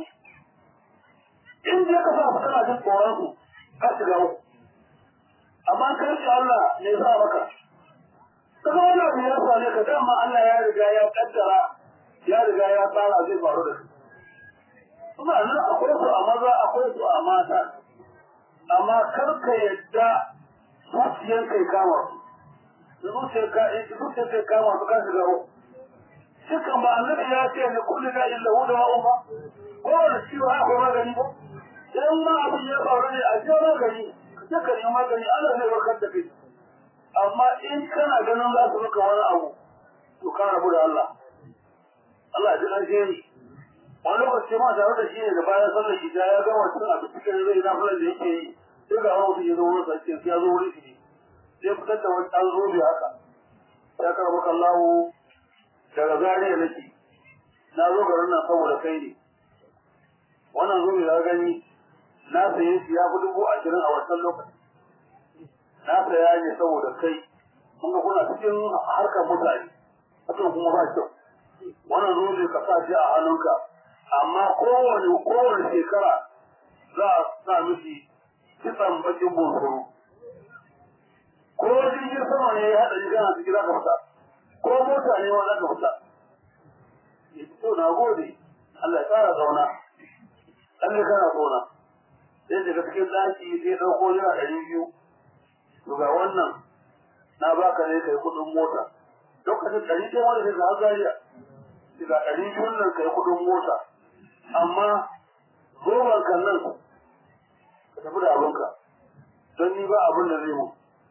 A: in je ka sa su kana jin tsoron su ka shiga uku amma ka rike Allah ne za maka kaga wannan abu ya same ka dama Allah ya riga ya kaddara ya riga ya tsara zai faru da su suna nan akwai su a maza akwai su a mata amma kar ka yadda zuciyar kai kama su zuciyar ka zuciyar kai kama su ka shiga uku Dukan ba annabi ya ce ne kullu da illa hu da umma ko da ciwo akwai magani ba idan ma abin ya faru ne a ce magani ka ka yi magani Allah zai warkar da kai amma in kana ganin za su maka wani abu to ka rabu da Allah Allah ya ji ƙarshe ni wani lokaci ma tare da shi ne da bayan sallar shi ya gama cin abin cikin zai na fulan da yake yi sai ga wani ya zo wurin sa ya zo wurin shi sai fitar da wani ɗan zobe haka ya karɓi kallahu daga zariya nake na zo garin nan saboda kai ne wannan zo ya gani na saye shi ya fi dubu ashirin a wancan lokaci na saya ne saboda kai kun ga kuna cikin harkar mutane hakan kuma ba kyau wannan zo ne ka sa shi a hannunka amma kowane kowane shekara za a sa miki kitsan bakin bunsuru ko jirgin sama ne ya haɗa jirgin a cikin za ka fita ko mota ne ma za ka fita to na gode Allah ya tsara zauna Allah kana zauna sai daga cikin daki sai dauko yana ɗari biyu to ga wannan na baka ne kai kuɗin mota lokacin ɗari ɗaya wanda sai ga zariya sai ga ɗari biyun nan kai kuɗin mota amma zoban kan nan ka tafi da abinka don ni ba abin da zai mu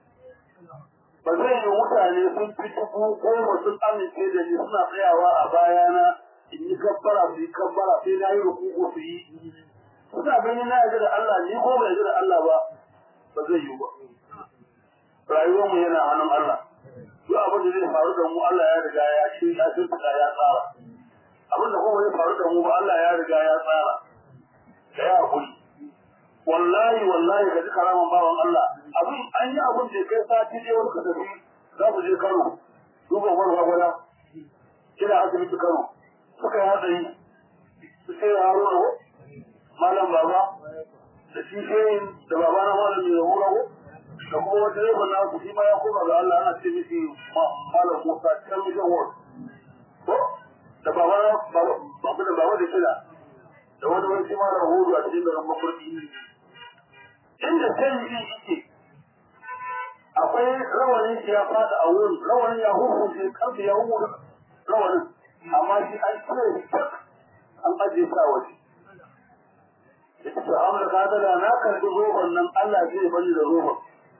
A: ba zai yi mutane sun fi dubu goma sun amince da ni suna tsayawa a bayana in yi kabbara su yi kabbara sai na yi rukuku su yi suna ganin na yaji da Allah ni ko bai yaji da Allah ba ba zai yi ba rayuwar mu yana hannun Allah duk abin da zai faru da mu Allah ya riga ya shi ya shirka ya tsara abin da kuma zai faru da mu ba Allah ya riga ya tsara da ya hakuri wallahi wallahi ka ji karaman bawan Allah abin an yi abin da kai sati ne wani ka tafi za ku je Kano duba wani gwagwada kina asibiti Kano suka yi hatsari su ce haruna ko malam baba da shi shehin da baba na malam mai hura ko da kuma wata yaban na ku shi ma ya koma ga Allah ana ce mishi malam Musa can mission world ko da baba na baba da baba da kila da wani wani shi malam hudu a cikin garin mafarki inda sai yi yake akwai rawanin shi ya fada a wurin rawanin ya huhu shi karfe ya huhu rawanin amma shi an cire tak an ajiye sa waje ita ta amurka ka da na karbi roban nan Allah zai bani da roban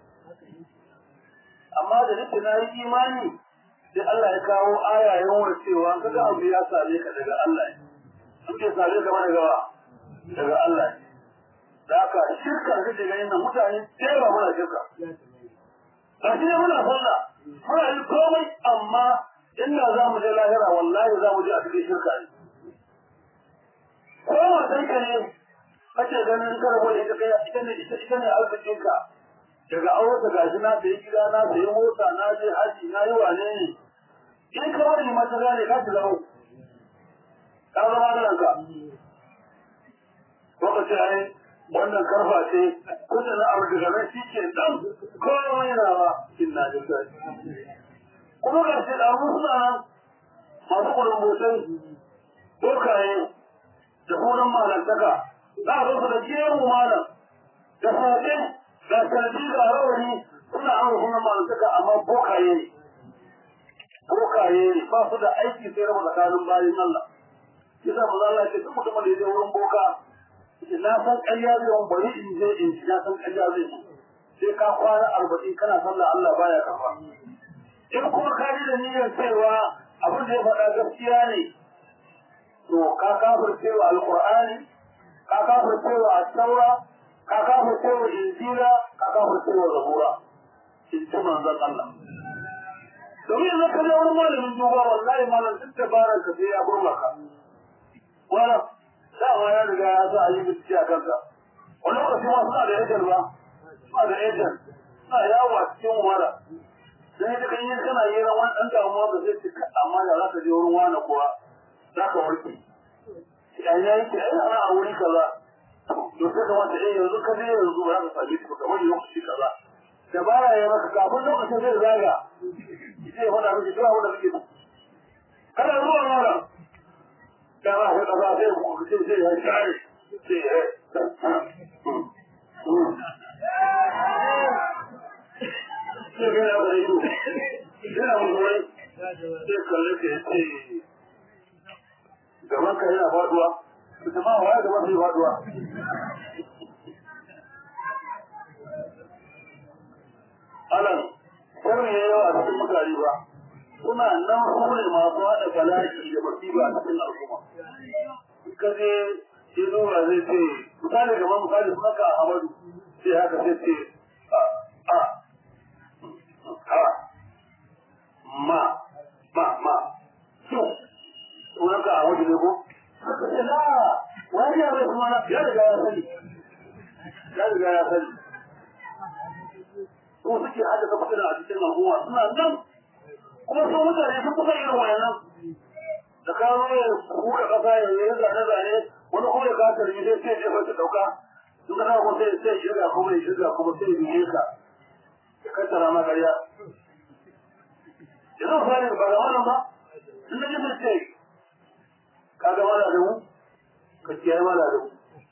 A: amma da nake na yi imani sai Allah ya kawo aya ya nuna cewa kaga abu ya same ka daga Allah ne in ke same ka daga daga Allah ne da haka shirka da daga yin mutane tsera muna shirka ga shi ne muna sallah muna yi komai amma inda za mu je lahira wallahi za mu je a cikin shirka ne ko matan ka ne kace ganin karbo da ita kai ita ne ita ita ne arzikin ka daga aure ta gashi na sayi gida na sayi mota na je haji na yi wane ne in ka wani mata gane ka shiga mu ka zama da ranka ko ka ce ai wannan karfa ce kusa na abu daga nan shi ke dan komai na ba inna lillahi kuma ga shi da abu suna nan masu kulumbotai bokaye da sunan malantaka za a zo da jeru malam da sabe da sarji da rawani suna an sunan malantaka amma bokaye ne bokaye ne ba su da aiki sai raba tsakanin bayan Allah yasa ba za Allah ce duk mutumin da ya je wurin boka na san ƙarya zai wani bari in je in ci na san ƙarya zai ci sai ka kwana arba'in kana sallah Allah baya kafa in kuma ka ji da niyyar cewa abin da ya faɗa gaskiya ne to ka kafircewa alqur'ani ka kafircewa at-taura ka kafircewa injila ka kafircewa zabura in ji manzon Allah domin yanzu ka je wani malamin duba wallahi malam duk dabarar ka sai ya burma ka wala dama ya riga ya sa a yi bincike a kanka wani lokaci ma suna da ejen ba suna da ejen suna yawo a cikin wara dan ita kan yi kana yi ran wani ɗan damuwa ba zai cika amma da za ka je wurin wani kuwa za ka warke an ya yi ai ana a wuri kaza to sai kamata eh yanzu ka je yanzu ba za ka same shi ba kamar lokaci kaza da baya ya maka kafin lokacin zai zaga zai faɗa miki duk abin da kake kana zuwa mara da ba ka kaza sai ku ce sai ya share sai ya sai ga ya bari ido yana mun wai sai kalle ka yace gaban ka yana faduwa ita ma waya gaban sai faduwa alan sharri ya yawa a cikin mutane ba suna nan su ne masu haɗa bala'i da masifa a cikin al'umma ka je ya zuwa zai ce misali gaban misali suna ka Ahmadu sai haka sai ce a a a ma ma ma su sunan ka Ahmadu ne ko haka ce la wani ya bai kuma ya riga ya sani ya riga ya sani ko suke haddasa fitina a cikin al'umma suna nan kuma sun mutane sun kusa irin wayannan da ka zo ya kuka kasa ya yi zane zane wani kuma ya kasa rigi sai sai jefa ta dauka in ka ko sai sai shirga kuma ya shirga kuma sai ya bige ka ya kattara ma ƙarya yanzu fari ba ga wannan ba in da jisa ce ka ga mala da mu ka kiyaye mala da mu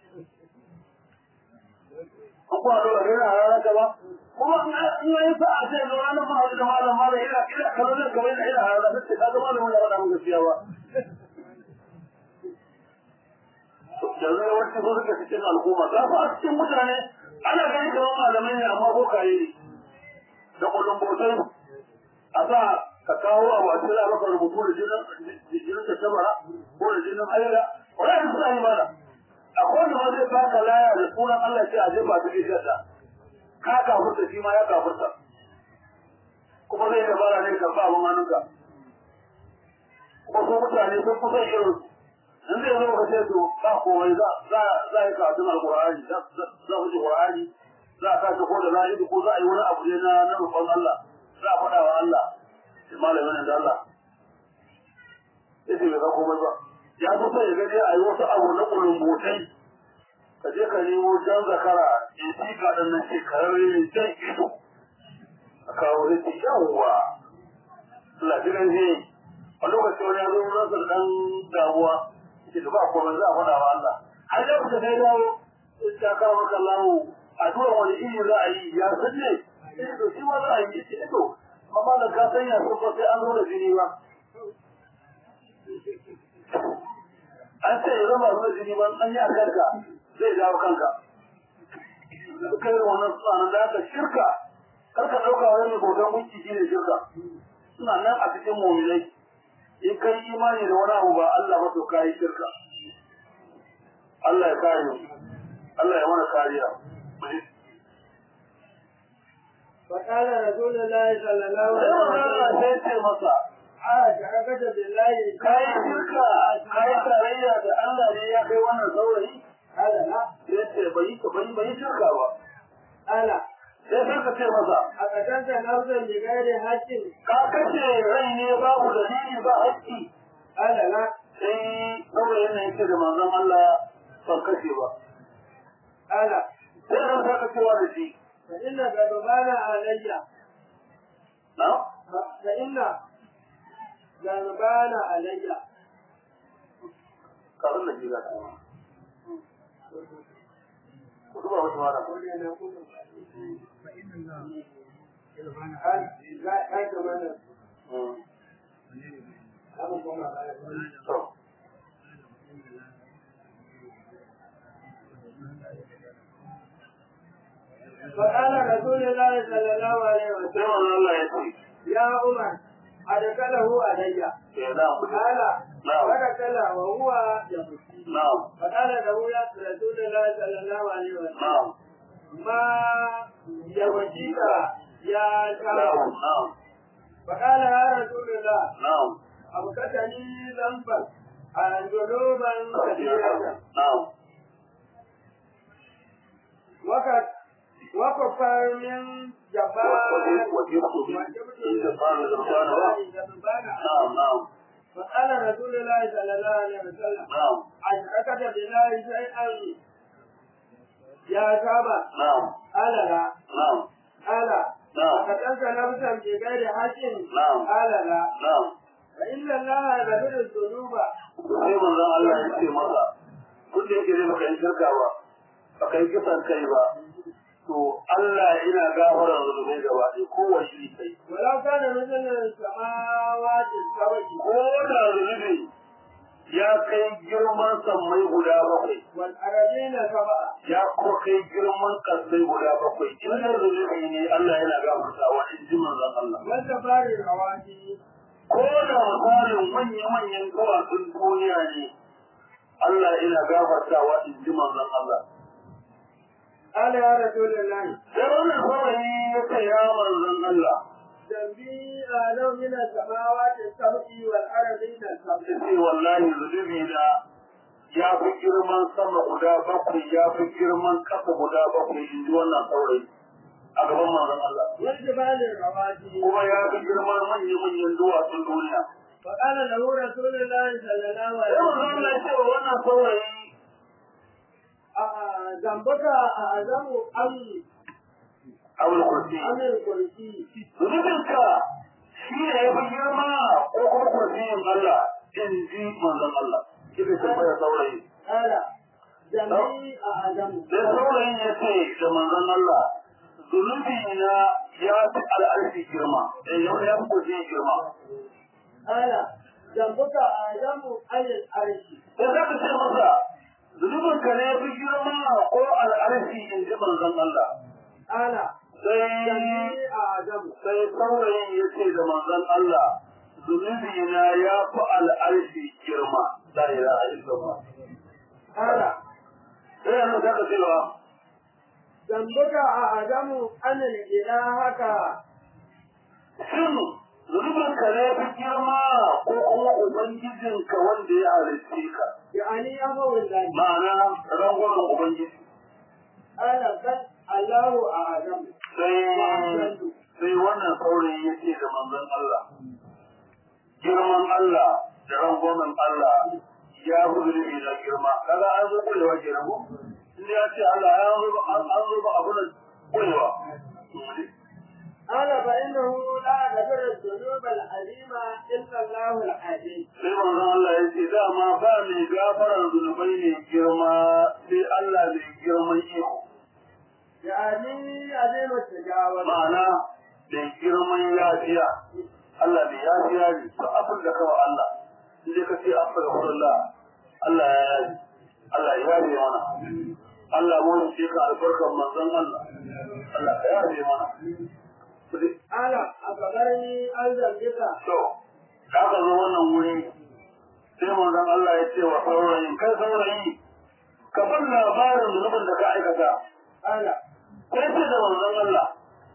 A: an kuwa dole ne na ranar gaba kuma in yi sa a ce ga ranar ma da malam malam ina ina kallon da kawai ina ina ranar sai ka ga malam ya faɗa mun gaskiya ba yanzu yawanci su suka cikin al'umma za su a cikin mutane ana gani kamar malamai ne amma bokaye ne da kullum bautai a sa ka kawo abu a cikin maka rubutu da jinin jinin ta tabara ko da jinin haila wani suna yi mana akwai wanda ma zai baka laya da sunan Allah sai a jefa ta ke shadda ka kafurta shi ma ya kafurta kuma zai dabara ne karɓa abin hannunka kuma su mutane sun kusa irin in zai zo ka ce to ba komai za za za yi karatun alqur'ani za za ku ji qur'ani za a kace ko da la'idu ko za a yi wani abu ne na na roƙon Allah za a faɗa wa Allah sai malamin da Allah sai bai ga komai ba ya fi sai ya gani a yi wasu abu na kulumbotai ka je ka nemo jan zakara in ci ka ɗan nan shekararre ne jan ido a kawo zai ce yawwa lafiyan ne a lokacin wani yanzu rasa ɗan damuwa ke da ba komai za a faɗa wa Allah har da kuka kai dawo ta kawo maka lawo addu'a wani iri za a yi ya san ne eh to shi ma za a yi ce to amma da ka sanya sun fa sai an zo da jini ba an ce ya zama zuwa jini ba an yi a kanka zai dawo kanka kai da wannan tsanan da aka shirka kar ka ɗauka wani mai bautan gunki shi ne shirka suna nan a cikin mominai in kai imani da wani abu ba Allah ba to kai shirka Allah ya kare mu Allah ya mana kariya
B: فقال رسول الله صلى الله
A: sai
B: عليه
A: Allah
B: وسلم
A: sai ce masa
B: أشركت بالله
A: kai shirka kai tarayya da Allah ne ya kai wannan saurayi
B: قال لا
A: sai ce bai ka bai bai shirka ba
B: قال
A: sai sai ka ce masa
B: أقتلت نفسا بغير حق
A: ka kace rai ne babu dalili ba haƙƙi
B: قال لا
A: sai saurayin ne yake da manzon Allah ban kashe ba
B: قال
A: sai ran saka cewa da shi
B: فإن غضبان علي
A: na
B: فإن غضبان علي
A: karin da jira ta ku ba wata mara to
B: فقال رسول الله صلى الله عليه
A: sai
B: وسلم
A: wannan Allah ya ce
B: يا عمر أدخله علي
A: eh na ku
B: قال
A: نعم.
B: فدخل وهو يبكي
A: na'am
B: فقال له يا رسول الله صلى الله عليه وسلم
A: na'am
B: ما يبكيك يا
A: na'am
B: شاب
A: na'am
B: فقال يا رسول الله
A: na'am
B: أبكتني ذنبا عن ذنوبا كثيرة
A: na'am
B: وقد وكفر من جبار
A: وجبت عند قال الإنسان نعم نعم
B: فقال رسول الله صلى الله عليه وسلم
A: نعم
B: أشركت بالله شيئا يا شابا
A: نعم
B: قال لا
A: نعم
B: قال
A: نعم
B: قتلت نفسا بغير حق
A: نعم
B: قال لا
A: نعم
B: فإن الله يغفر الذنوب
A: sai manzon Allah ya ce masa duk da yake zai baka yi shirka ba baka yi kisan kai ba to Allah ina gafara zunubai gaba ɗaya kowace iri kai
B: ولو كان مثل السماوات السبع
A: ko da zunubi ya kai girman sammai guda bakwai
B: والأرضين سبع
A: ya kuma kai girman kasai guda bakwai in da zunubi ne Allah yana gafartawa in ji manzon Allah
B: والجبار الرواتي
A: ko da misalin manya-manyan duwatsun duniya ne Allah ina gafartawa in ji manzon Allah
B: قال يا رسول الله
A: sai wannan saurayi ya ce ya manzon Allah
B: ذنبي أعلم من السماوات السبع والأرضين السبع
A: ya ce wallahi zunubi na ya fi girman sama guda bakwai ya fi girman ƙasa guda bakwai in ji wannan saurayi a gaban manzon Allah
B: والجبال الرواتي
A: kuma ya fi girman manya-manyan duwatsun duniya
B: فقال له رسول الله صلى الله
A: sai
B: عليه
A: manzon Allah ya
B: وسلم
A: ce wa wannan saurayi
B: آه، ذنبك أعظم أم
A: abul kursi
B: أم الكرسي
A: zunubinka shi ne ya fi girma ko kuma kursiyin Allah in ji manzon Allah kika tambaya saurayi
B: قال ذنبي أعظم
A: sai saurayin ya ce da manzon Allah zunubi na ya fi al'arfi girma eh yau ya fi kursiyin girma
B: قال ذنبك أعظم عن العرش
A: sai za ka ce masa zunubinka ne ya fi girma ko al'arfi in ji manzon Allah
B: قال
A: sai
B: ذنبي أعظم
A: sai saurayin ya ce da manzon Allah zunubi na ya fi al'arfi girma la ilaha illallah
B: قال
A: sai yanzu za ka cewa
B: ذنبك أعظم أن الإلهك
A: shin zunubinka ne fi girma ko kuma ubangijinka wanda ya halitte ka
B: يعني أمر الله
A: ma'ana rangwamen ubangiji
B: قال بل الله أعظم
A: sai sai wannan saurayi ya ce da manzon Allah girman Allah da rangwamen Allah ya fi zunubi na girma kaga an zo kulewa kenan ko inda ya ce Allah ya zo an zo ba abu da kulewa
B: قال فإنه لا يغفر الذنوب العظيمة إلا الله العظيم.
A: sai manzon Allah ya ce dama ba mai gafarar zunubai ne girma sai Allah mai girman iko
B: يعني عظيم التجاوز.
A: ma'ana mai girman yafiya Allah mai yafiya ne to abin da kawai Allah inda ka ce astaghfirullah Allah ya yafi Allah ya yafe mana Allah mu ce ka albarkar manzon Allah Allah ya yafe mana
B: قال أخبرني عن ذنبك
A: to da aka zo wannan wuri sai manzon Allah ya ce wa saurayin kai saurayi ka bar labarin zunubin da ka aikata
B: قال
A: sai ce da manzon Allah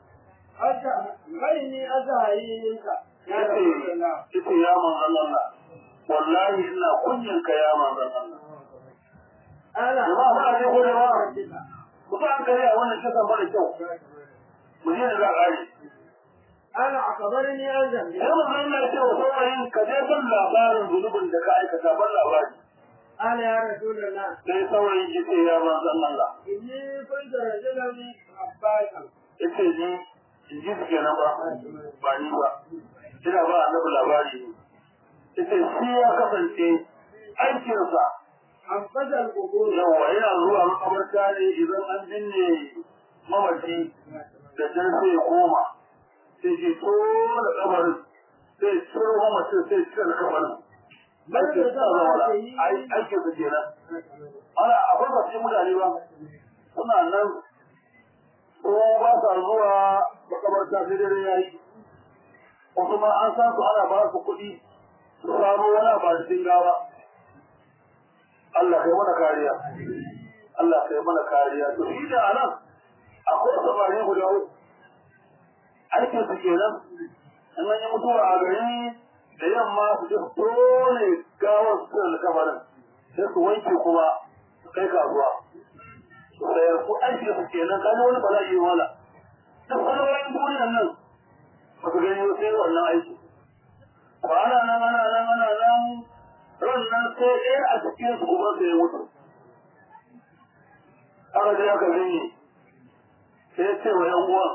B: غيني أزهري منك يا
A: yace
B: رسول الله
A: yace ya manzon Allah wallahi ina kunyin ka ya manzon Allah
B: قال
A: jama'a muna ne ko da ba ku ba an kare a wannan kasa mara kyau mu je da za a yi
B: قال أخبرني عن ذنبك
A: sai manzon Allah ya ce wa saurayin ka je ban labarin zunubin da ka aikata ban labari
B: قال يا رسول الله
A: sai saurayin ya ce ya manzon Allah
B: إني كنت رجلا عباسا
A: yace ni in ji su kenan ba ba ni ba ina ba annabi labari ne yace shi ya kasance aikinsa
B: عبد القبور
A: yawa yana zuwa makabarta ne idan an binne mamaci da can sai ya koma sai ke tona kabarin sai ciro mamacin sai cire kabarin aikin sa zama da aikin sa kenan ana akwai ba cikin mutane ba suna nan ko ba sa zuwa makabarta sai dare yayi wasu ma an san su ana ba su kuɗi su samu wani ba cikin gawa Allah kai mana kariya Allah kai mana kariya to shi da anan akwai samari guda uku aikin su kenan in an yi mutuwa a gari da yamma su je su tone gawar su da kamarin sai su wanke kuma su kai kasuwa sai su aikin su kenan kaji wani bala'i wala duk wani wani duniyan nan ba su gani sai wannan aiki ba ana nan ana nan ana nan ran nan sai ɗaya a cikin su kuma sai ya mutu aka je aka gani sai ce wa yan uwan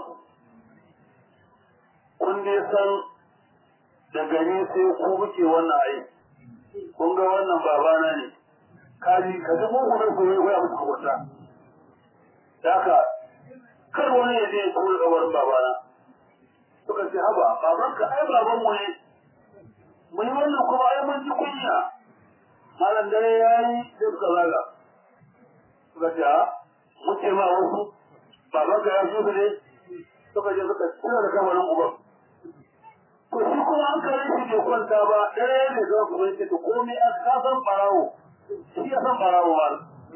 A: kun dai san da gani sai ku muke wannan aiki kun ga wannan babana ne kaji ka ji mugu ne ku yi koya musu kwata da haka kar wani ya je ya kuma kabarin babana suka ce haba babanka ai babanmu ne mun yi wannan kuma ai mun ji kunya malam dare ya yi sai suka zaga suka ce a mun ce ma wasu babanka ya fi ne suka je suka cire da kamarin uban to shi kuma an kare shi bai kwanta ba dare ne zama kuma yake to komai a kasan barawo shi ya san barawo ba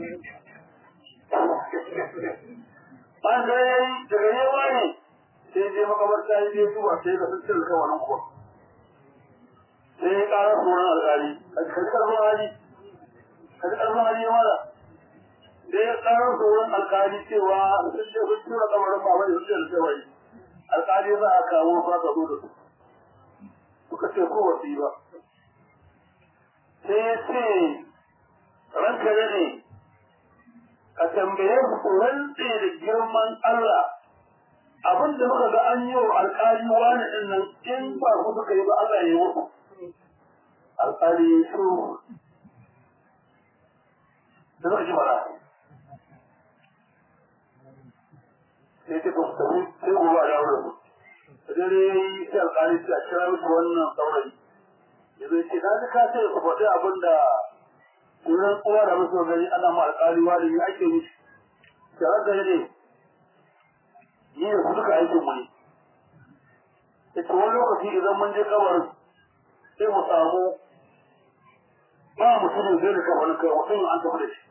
A: an dare ya yi daga yawa ne sai je makamarta ya je duba sai ga sun cire kamarin uban sai ya ƙara tsoron alƙali a cikin ƙarfin hali a cikin ƙarfin hali ya mara sai ya ƙara tsoron alƙali cewa sun ce sun tura kamarin ba wani sun ce da cewa alƙali za a kawo ba ka zo da su suka ce ko wasu yi ba sai ya ce ranka da ne ka tambaye su rantse da girman Allah abin da muka ga an yi wa alƙali wani ɗin nan in ba ku suka yi ba Allah ya yi musu alƙali su da suka ji mara sai ce ku tafi sai gobe a dawo da su da dare yi sai alƙali sai a kira musu wannan saurayi ya zai ce na ji ka ce ku faɗi abin da wurin uwa da musu gani ana ma alƙali wani ya ake mishi tare da ne ni da su duka aikin mu ne ita wani lokaci idan mun je kabarin sai mu samu ba mutumin zai da kabarin kai mutum an tafi da shi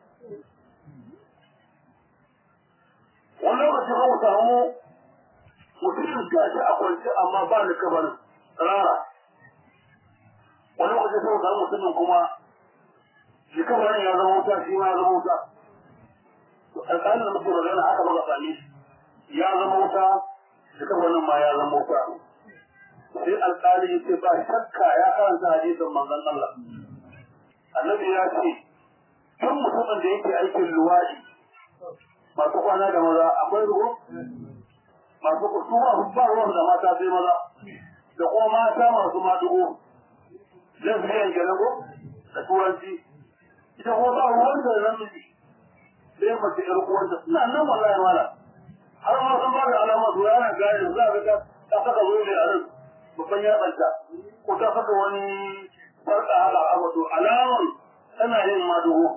A: wani lokaci ba mu samu mutumin gashi a kwance amma ba da kabarin rara wani lokaci sai mu samu mutumin kuma shi kabarin ya zama wuta shi ma ya zama wuta alƙalin da muke magana haka ba ka same shi ya zama wuta shi kabarin ma ya zama wuta sai alƙali ya ce ba shakka ya karanta hadisin manzon Allah annabi ya ce duk mutumin da yake aikin luwaɗi masu kwana da maza akwai ruwa masu kusu ba ba ruwan da mata sai maza da kuma mata masu madugo zan fi yanke na ko da turanci ita kuma ba ruwan da namiji sai mace ƴar uwanta suna nan wallahi mala har ma sun ba da alama su yana gane za ka ga ta saka zobe a nan babban yatsanta ko ta saka wani farka haka a wato alamar tana yin madugo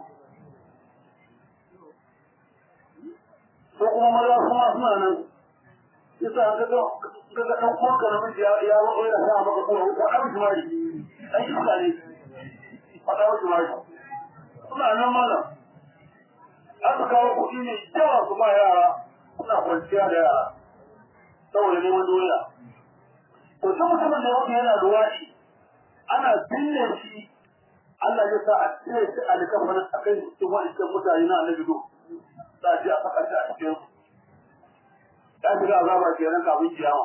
A: ko kuma maza kuma suna nan yasa ka ga ka ga dan uwanka namiji ya ya wa ya sa maka ko ko dan jimari dan iska ne fada wa jimari suna nan mana aka kawo kuɗi ne yawa su ba yara suna kwanciya da yara saboda neman doya to duk mutumin da yake yana luwaɗi ana binne shi Allah ya sa a cire shi a likafanin a kai cikin waɗancan mutane na annabi do za a je a saka shi a cikin ya shiga azaba kenan kafin kiyama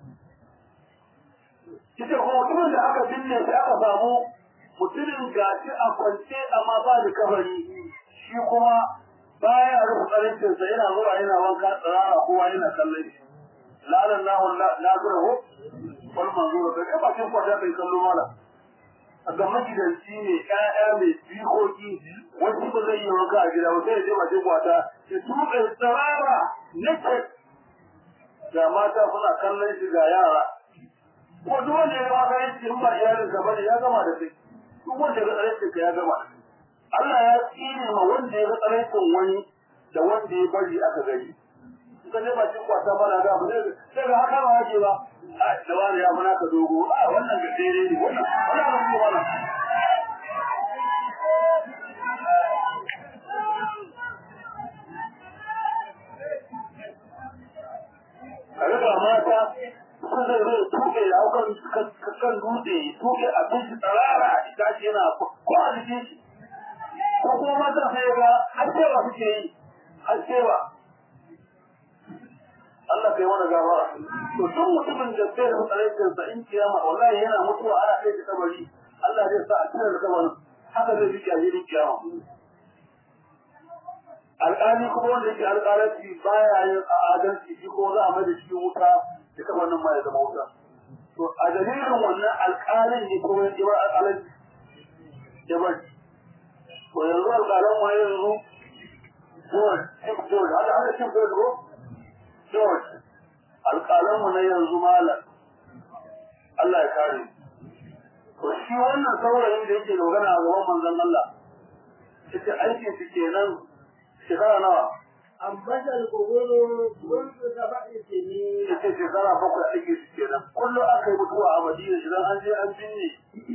A: ita kuma mutumin da aka binne shi aka samu mutumin gashi a kwance amma ba da kafari shi kuma baya rufe karancinsa yana zuwa yana wanka tsirara kowa yana kallon shi lalan lahu lazurahu wal manzura da kai bakin kwata kai kallo mala a ga magidanci ne ƴaƴa mai jikoki wani ba zai yi wanka a gida ba sai ya je bakin kwata ya tuɓe tsirara naked ga mata suna kallon shi ga yara ko duk wanda ya gama karanci in ba iyalin ka bane ya gama da kai duk wanda ya ga tsaraicin ka ya gama da kai Allah ya tsine ma wanda ya ga tsaraicin wani da wanda ya bari aka gani ka ne ba cikin kwata mana ga ba sai ga haka ba yake ba a da wani ya muna ka dogo a wannan ga dare ne wannan wannan ba ce mana kaga ga mata sun zai zai tuke da aukan kan dutse tuke abinci tsarara a ita ce yana ko a jikin shi ko kuma mata sai ga har cewa suke yi har cewa Allah kai wani gawara to duk mutumin da bai da tsaraikin sa in kiyama wallahi yana mutuwa ana kai shi kabari Allah zai sa a cikin da kabarin haka zai rike a jirin kiyama alƙali kuma wanda yake alƙalanci baya yin adalci shi ko za a mai da shi wuta da kabarin ma ya zama wuta to a dalilin wannan alƙalin ne kuma ya bar alƙalanci ya bar to yanzu alƙalan ma yanzu George, Chief George, hada hada Chief George ko? George, alƙalanmu na yanzu malam, Allah ya kare. To shi wannan saurayin da yake dogana a gaban manzon Allah, ita aikin shi kenan shekara nawa?
B: أنبت القبور منذ سبع سنين
A: Ita shekara bakwai aiki shi kenan. Kullum aka yi mutuwa a Madina idan an je an binne.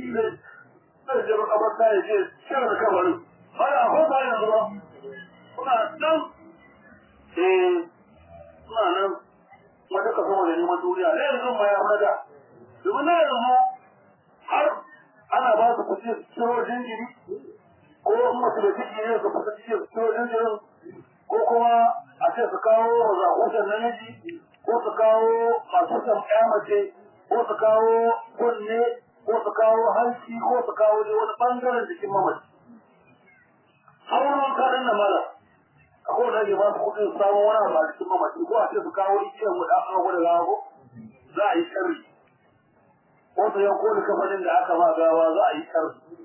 A: Zai je makabarta ya je shirin kabarin. Baya akwai ba yanzu ba. Kuna nan. Eh, suna nan wata ka sama da neman duniya na yanzu ma ya fada domin na yanzu har ana ba su kuce ciro jinjiri ko in mutu da ciki ne su kusa ciki su ciro jinjirin ko kuma a ce su kawo zakutan namiji ko su kawo masu san ƴa mace ko su kawo kunne ko su kawo hanci ko su kawo dai wani ɓangaren jikin mamaci har wani kaɗan na mala akwai wanda ke ba su kuɗin samun wani abu a cikin mamaci ko a ce su kawo ikiyar mu da aka gwada gawa ko za a yi sharri ko su yanko da kafanin da aka ma gawa za a yi sharri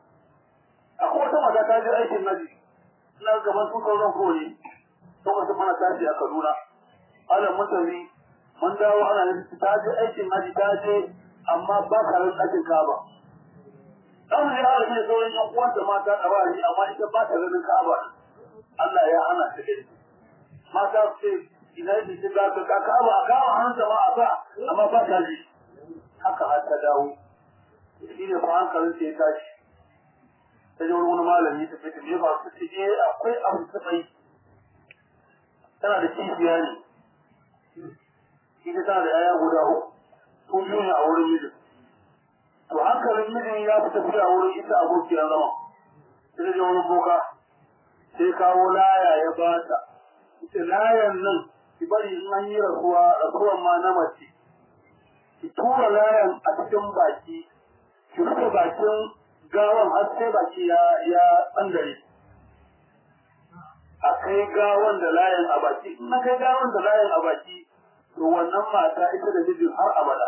A: akwai wata mata ta je aikin naji ina gaban su kauran kone lokacin mana tashi a kaduna ala mutane mun dawo ana yin ta je aikin naji ta je amma ba ka rin ɗakin kaba dan ya harbi da sauran yan uwanta mata a bari amma ita ba ta ganin kaba Allah ya hana ta gani mata su ce ina yi shi ga ka kaba a kama hannun jama'a ba amma ba ta ji haka har ta dawo shi ne fa hankalin ta ya tashi ta ji wani malami ta fita ne ba su ce eh akwai abu ta bai tana da kishiya ne ita tana da yaya guda uku su biyu ne a wurin mijin to hankalin mijin ya fi tafiya wurin ita abokiyar zama ta ji wani boka sai kawo laya ya bata ita layan nan ki bari in an yi rasuwa rasuwan ma na mace ki tura layan a cikin baki ki rufe bakin gawan har sai baki ya ya tsandare a kai gawan da layin a baki in na kai gawan da layin a baki to wannan mata ita da mijin har abada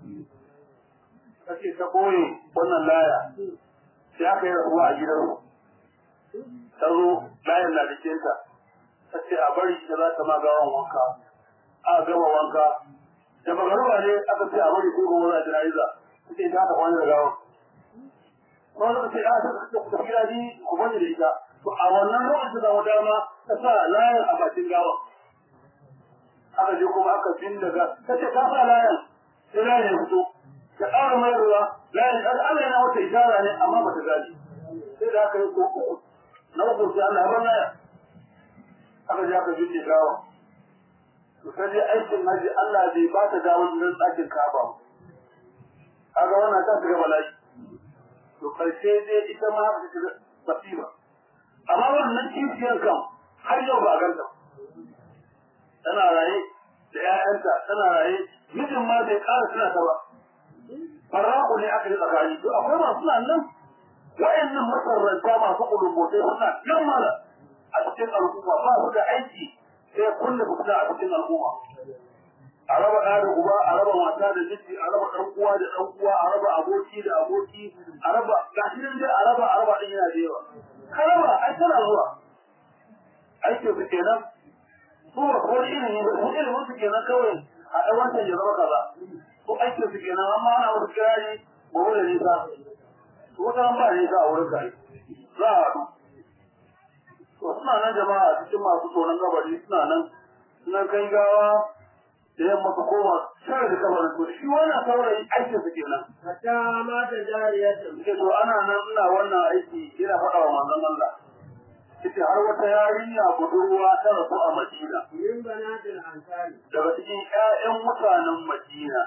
A: kace ta boye wannan laya sai aka yi rasuwa a gidansu ta zo layin na jikinta ta ce a bari ita za ta ma gawan wanka a gama wanka da magaruwa ne aka ce a bari sai gobe za a jana'iza ta ce ta ta kwana da gawan ko suka ce a ta ta gida ni ku bani da ita to a wannan lokacin da dama ta sa layin a bakin gawan aka je kuma aka bin daga ta ce ta sa layin sai layin ya fito ta ƙara mai ruwa layin Allah yana wata ishara ne amma ba ta gani sai da aka yi ko uku na uku sai Allah ya bar laya aka je aka bin gawa to sai dai aikin haji Allah bai ba ta damar nan tsakin Ka'aba kaga wannan ta shiga bala'i to karshe dai ita ma ta shiga masifa amma wannan kishiyar kan har yau ba a ganta tana raye da ƴaƴanta tana raye mijin ma bai ƙara suna ta ba farraku ne aka yi tsakani to akwai masu nan nan wa'annan masarranta masu kulumbotai suna nan mala a cikin al'umma ba su da aiki sai kulle fita a cikin al'umma a raba ɗa da uba a raba mata da miji a raba ɗan uwa da ɗan uwa a raba aboki da aboki a raba gashi nan dai a raba a raba ɗin yana da yawa ka raba ai tana zuwa aikin su kenan su ba ko ilimi ba su ilimin su kenan kawai a ɗan wancan ya zama kaza ko aikin su kenan amma ana wasu kirari gobe da nisa su wata ba nisa a wurin kai za a haɗu to suna nan jama'a cikin masu tsoron gabari suna nan suna kai gawa da yamma su koma shirin da kabarin to shi wannan saurayi aikin su kenan
B: hatta mata jariyatun
A: ce to ana nan ina wannan aiki ina faɗa wa manzon Allah ita har wata yarinya budurwa ta rasu a Madina
B: min banatil ansari
A: daga cikin ƴaƴan mutanen Madina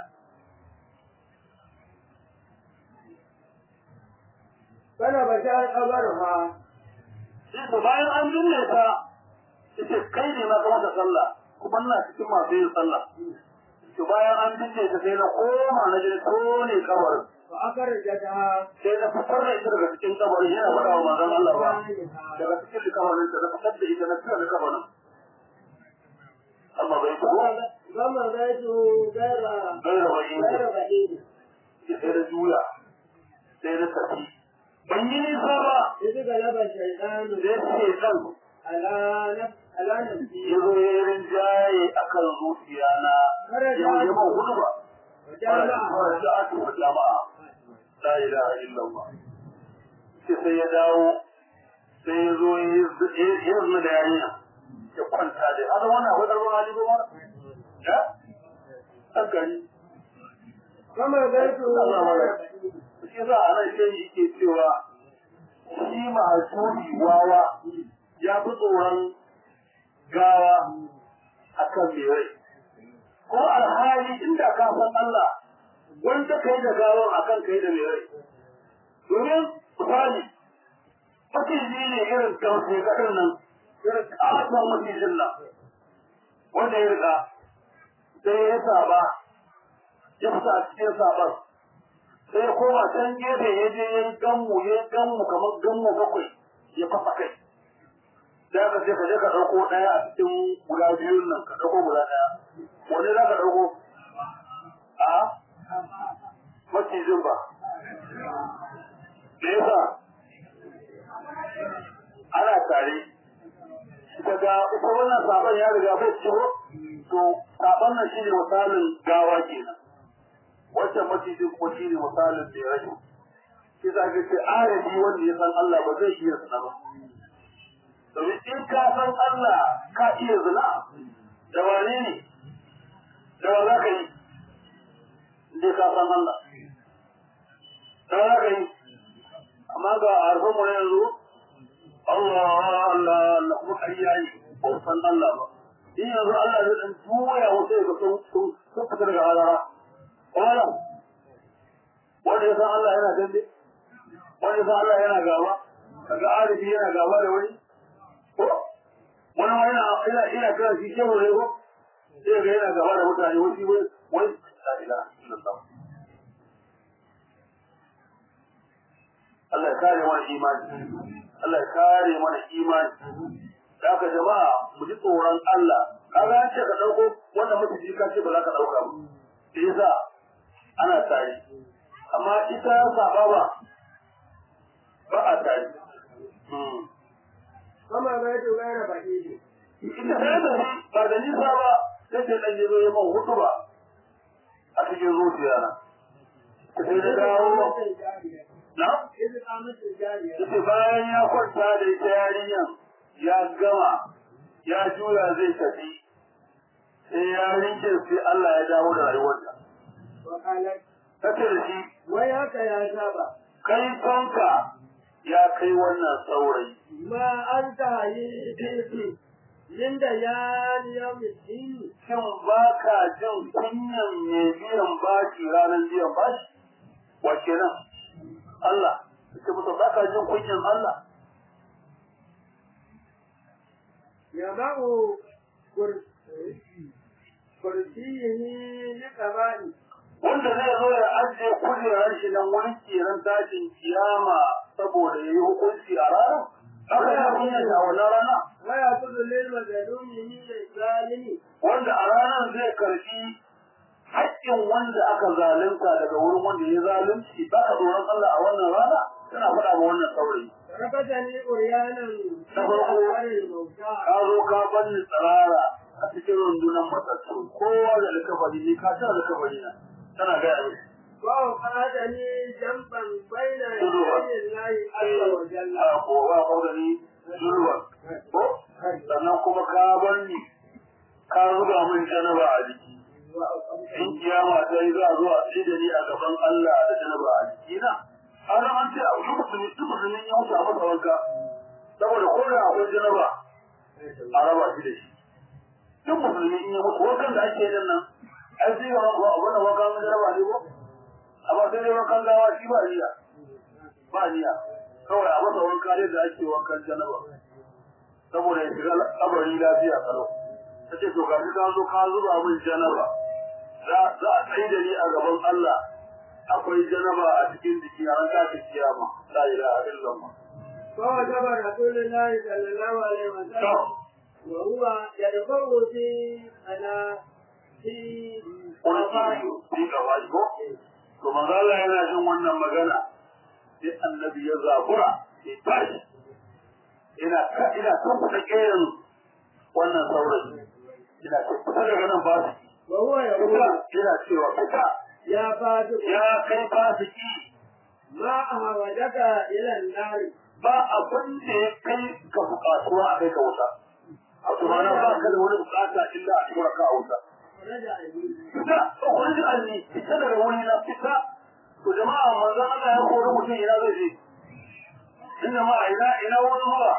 B: bana bashar kabarha
A: sai to bayan an binne ta ita kai ne ma ka mata sallah kuma ina cikin masu yin sallah to bayan an binne ta sai na koma na je tone kabarin
B: fa akarjata
A: sai na fitar da ita daga cikin kabarin yana faɗa wa manzon Allah ba daga cikin kabarin ta na fitar da ita na fitar da kabarin amma bai ko
B: gama zaitu gaira
A: gaira bai
B: gaira ba'id
A: sai da juya sai da tafi ban yi nisa ba
B: idan galaba shaytanu
A: sai ce dan
B: ala naf ala nafsi
A: ya zo ya yi rinjaye a kan zuciya na yau ya ban hudu ba fara ja'atu wa jama'a la ilaha illallah sai sai ya dawo sai ya zo ya yi zuna da yarinya ya kwanta da hada wannan akwai karfin hali ko mara ya hankali
B: gama zaitu
A: shi za a nan shi yake cewa shi mahasuri wawa ya fi tsoron gawa a kan mai rai ko alhali inda ka san Allah wanda kai da gawar a kan kai da mai rai domin misali maciji ne irin kamfe kaɗin nan irin ƙasar macijin nan wanda ya riga sai ya saba ya fita a cikin sabar sai ya koma can gefe ya je ya yi gammu ya yi gammu kamar gammu bakwai ya fasa kai da ka je ka je ka ɗauko ɗaya a cikin guda biyun nan ka ɗauko guda ɗaya wani za ka ɗauko a macijin ba me yasa ana tare daga ita wannan sabon ya riga bai ciwo to sabon nan shine misalin gawa kenan wancan macijin kuma shine misalin da ya rage shi za ka ce arabi wanda ya san Allah ba zai iya sana ba domin in ka san Allah ka iya zina da wane ne da wa za ka yi in ka san Allah da wa za ka yi amma ga harfin mu na yanzu Allah Allah Allah kuma ƙarya ne ba san Allah ba in yanzu Allah zai ɗan juya wasu ya ga sun sun fita daga halara wala wanda ya san Allah yana dambe wanda ya san Allah yana gaba kaga arifi yana gaba da wani ko wani ma yana ina ina kira shi shehu ne ko sai ga yana gaba da mutane wani wai wai la ilaha illallah Allah ya kare mana imani Allah ya kare mana imani da haka jama'a mu ji tsoron Allah kaga an ce ka dauko wanda mutum ka ce ba za ka dauka ba sai yasa ana tare amma ita saba ba ba a tare
B: Kama bai tu gaira baki ne.
A: ita sai da ba da nisa ba sai ce dan yazo ya man hutu ba a cikin zuciya na sai da dawo na
B: Izu kamusin jariya.
A: yace bayan ya kwanta da ita yarinyan ya gama ya juya zai tafi sai yarinkin sai Allah ya dawo da rayuwarta
B: Wakalar.
A: tace da shi
B: Wai haka ya saba.
A: kai tonka ya kai wannan saurayi
B: Ma an ta yi titi. Linda ya niya miskini.
A: shin ba ka jin kunyan mai biyan bashi ranar biyan bashi wa kenan Allah ce musu ba ka jin kunyan Allah
B: Ya ma'u kursiyihi ni ƙaba'i.
A: wanda zai zo ya ajiye kujerar shi nan wurin kiran tashin kiyama saboda ya yi hukunci a ranar haka ya kunyan a wannan rana
B: Waya kudu lil mazalumi ni da zalimi.
A: wanda a ranar zai karbi haƙƙin wanda aka zalunta daga wurin wanda ya zalunci ba ka tsoron Allah a wannan rana tana faɗa ma wannan saurayi
B: Rabata ni uryanan
A: Na farko.
B: harin bauta.
A: ka zo ka banni tsirara a cikin rundunar matattu kowa da likafari ne ka tana likafari na tana gaya min
B: Wa qada ni jamban baina
A: Zuwa.
B: yadayi Allahi azza wa jalla.
A: a kowa kaudani zurwa ko sannan kuma ka banni ka zuba min janaba a jiki in kiyama ta yi za a zo a tsaye da ni a gaban Allah da janaba a jiki na har an ce a duk musulmi duk musulmi ya wuce a masa wanka saboda ko da akwai janaba a raba shi da shi duk musulmi in ya mutu wankan da ake yin nan ai sai ga wa abin da wankan na janaba ne ko amma sai dai wankan gawa shi ba niyya ba niyya kawai a masa wanka ne da ake wankan janaba saboda ya shiga kabari lafiya kalau ta ce to gashi ka zo ka zuba min janaba za za a tsaye da ni a gaban Allah akwai janaba a cikin jiki a ran kafin kiyama la ilaha illallah
B: فوجب رسول الله صلى الله عليه
A: to
B: وسلم وهو يدفع في أنا في
A: wani kiyo sai ka waji ko to manzo Allah yana jin wannan magana sai annabi ya zabura sai tashi ina ka ina son fita kiyan wannan saurayi ina ce fita daga nan ba su
B: وهو
A: fita
B: يقول
A: ina cewa fita
B: يا فاتح
A: ya kai fasiki
B: ما أهودك إلى النار
A: ba abin da ya kai ka bukatuwa a kai ka wuta a tumana ba ka da wani bukata illa a tura ka a wuta
B: رجع إليه
A: fita ko wani da alli fita daga wuri na fita to jama'a manzon Allah ya kori mutum ina zai je in jama'a ina ina wani zuwa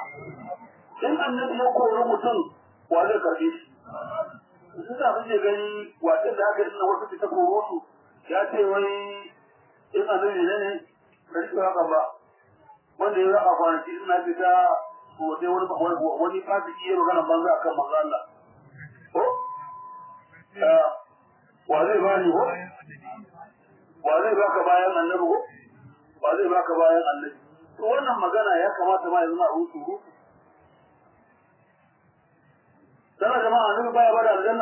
A: in annabi ya kori mutum wa zai karbe shi su da kake gani watan da aka yi na wasu fita koro su ya ce wai in annabi ne ne ka rike haka ba wanda ya raka kwanaki ina fita ko sai wani wani fasiki ya magana banza akan manzo Allah ko wa zai bani ko wa zai baka bayan annabi ko wa zai baka bayan annabi to wannan magana ya kamata ma ya zama a rusu rusu dana jama'a annabi baya bada aljanna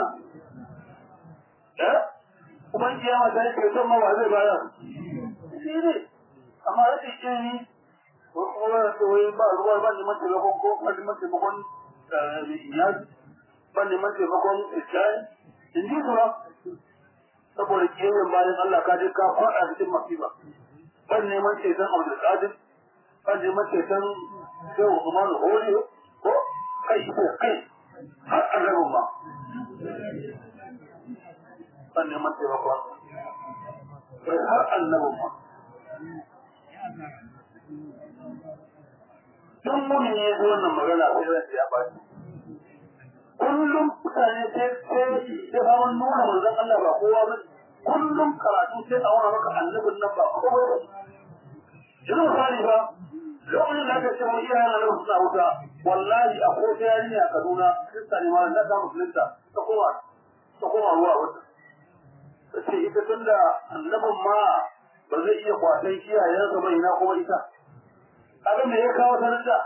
A: eh kuma in kiyama ta yake son ma wa zai bayar shi ne amma rashin ilimi ko kuma da wai ba ruwa ba neman taimakon ko ba neman taimakon iyali ba neman taimakon iskari in ji su ba saboda kiyayen bayan Allah ka je ka faɗa cikin masifa ban neman ceton Abdul Qadir ban neman ceton Shehu Usman Hori ko kai ko kai har annabin ma ban neman taimakon kai har annabin ma Tun muni ne zuwa wannan magana sai zan ya baci. kullum mutane sai sai sai ba mun nuna manzon Allah ba kowa ba kullum karatu sai a wani maka annabin nan ba kowa ba yanzu misali ba lokacin da aka ce mu iya yana nan suna wuta wallahi a ko ta yarinya a Kaduna kirista ne ma na ta musulunta ta koma ta koma ruwa wata ta ce ita tunda annabin ma ba zai iya kwatan kiyayensa ba ina kuma ita kaga me ya kawo sanata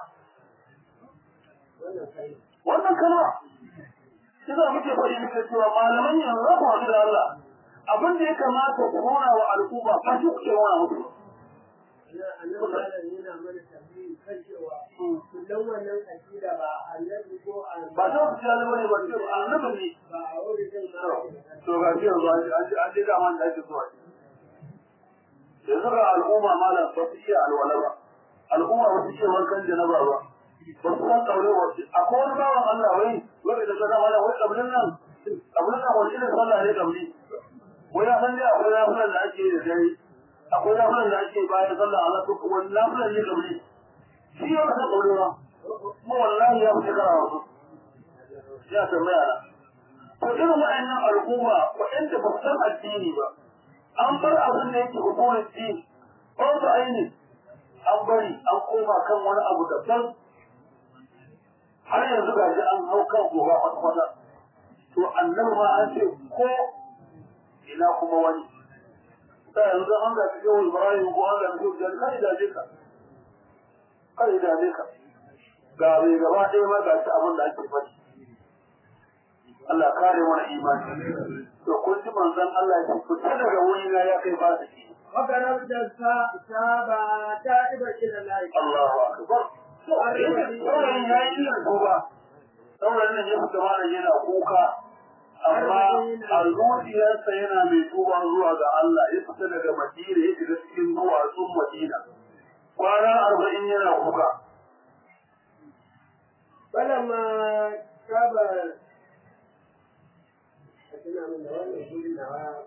A: wannan kalma shi za muke faɗi muke cewa malaman yanzu za ku haɗu da Allah abin da ya kamata ku nuna wa al'umma ba shi kuke nuna musu
B: annabi malam yana mana tambayi kan cewa kullum wannan akida ba annabi ko
A: ba ta wasu jali bane ba ce annabi ne
B: ba a wuri zai ma
A: to ga shi yanzu an ji an ji dama da ake zuwa yanzu ga al'umma malam ba su iya alwala ba al'umma ba su iya wankan janaba ba ba su san kaure ba akwai wani bawan Allah wai wai da gada mana wai kablin nan kablin nan wani irin sallah ne kabli wai ya san dai akwai nafilan da ake da dare akwai nafilan da ake bayan sallah Allah ko wani nafilan ne kabli shi ya san kaure ba kuma wallahi ya fi shekara wasu ya tambaya na to irin wa'annan al'umma waɗanda ba su san addini ba an bar abin da yake hukumar din ko ba aini an bari an koma kan wani abu daban har yanzu ga an hau kan gobe kwata to annabi ma an ce ko ina kuma wani ta yanzu an ga cikin ibrahim ko an ga cikin jan kai da ka kai da ka ga bai gaba ɗaya ma ga shi abin da ake faɗi Allah kare mana imani to kun ji manzon Allah ya fita daga wuri na ya kai ba shi
B: وقربت السابع تائبا الى الله
A: Allahu akbar saurayin ya yi yin tuba saurayin nan ya fita mana yana kuka amma a zuciyarsa yana mai tuba zuwa ga Allah ya fita daga Madina ya shiga cikin duwatsun Madina kwana arba'in yana kuka
B: فلما تاب أتنا من دوام يقول نواه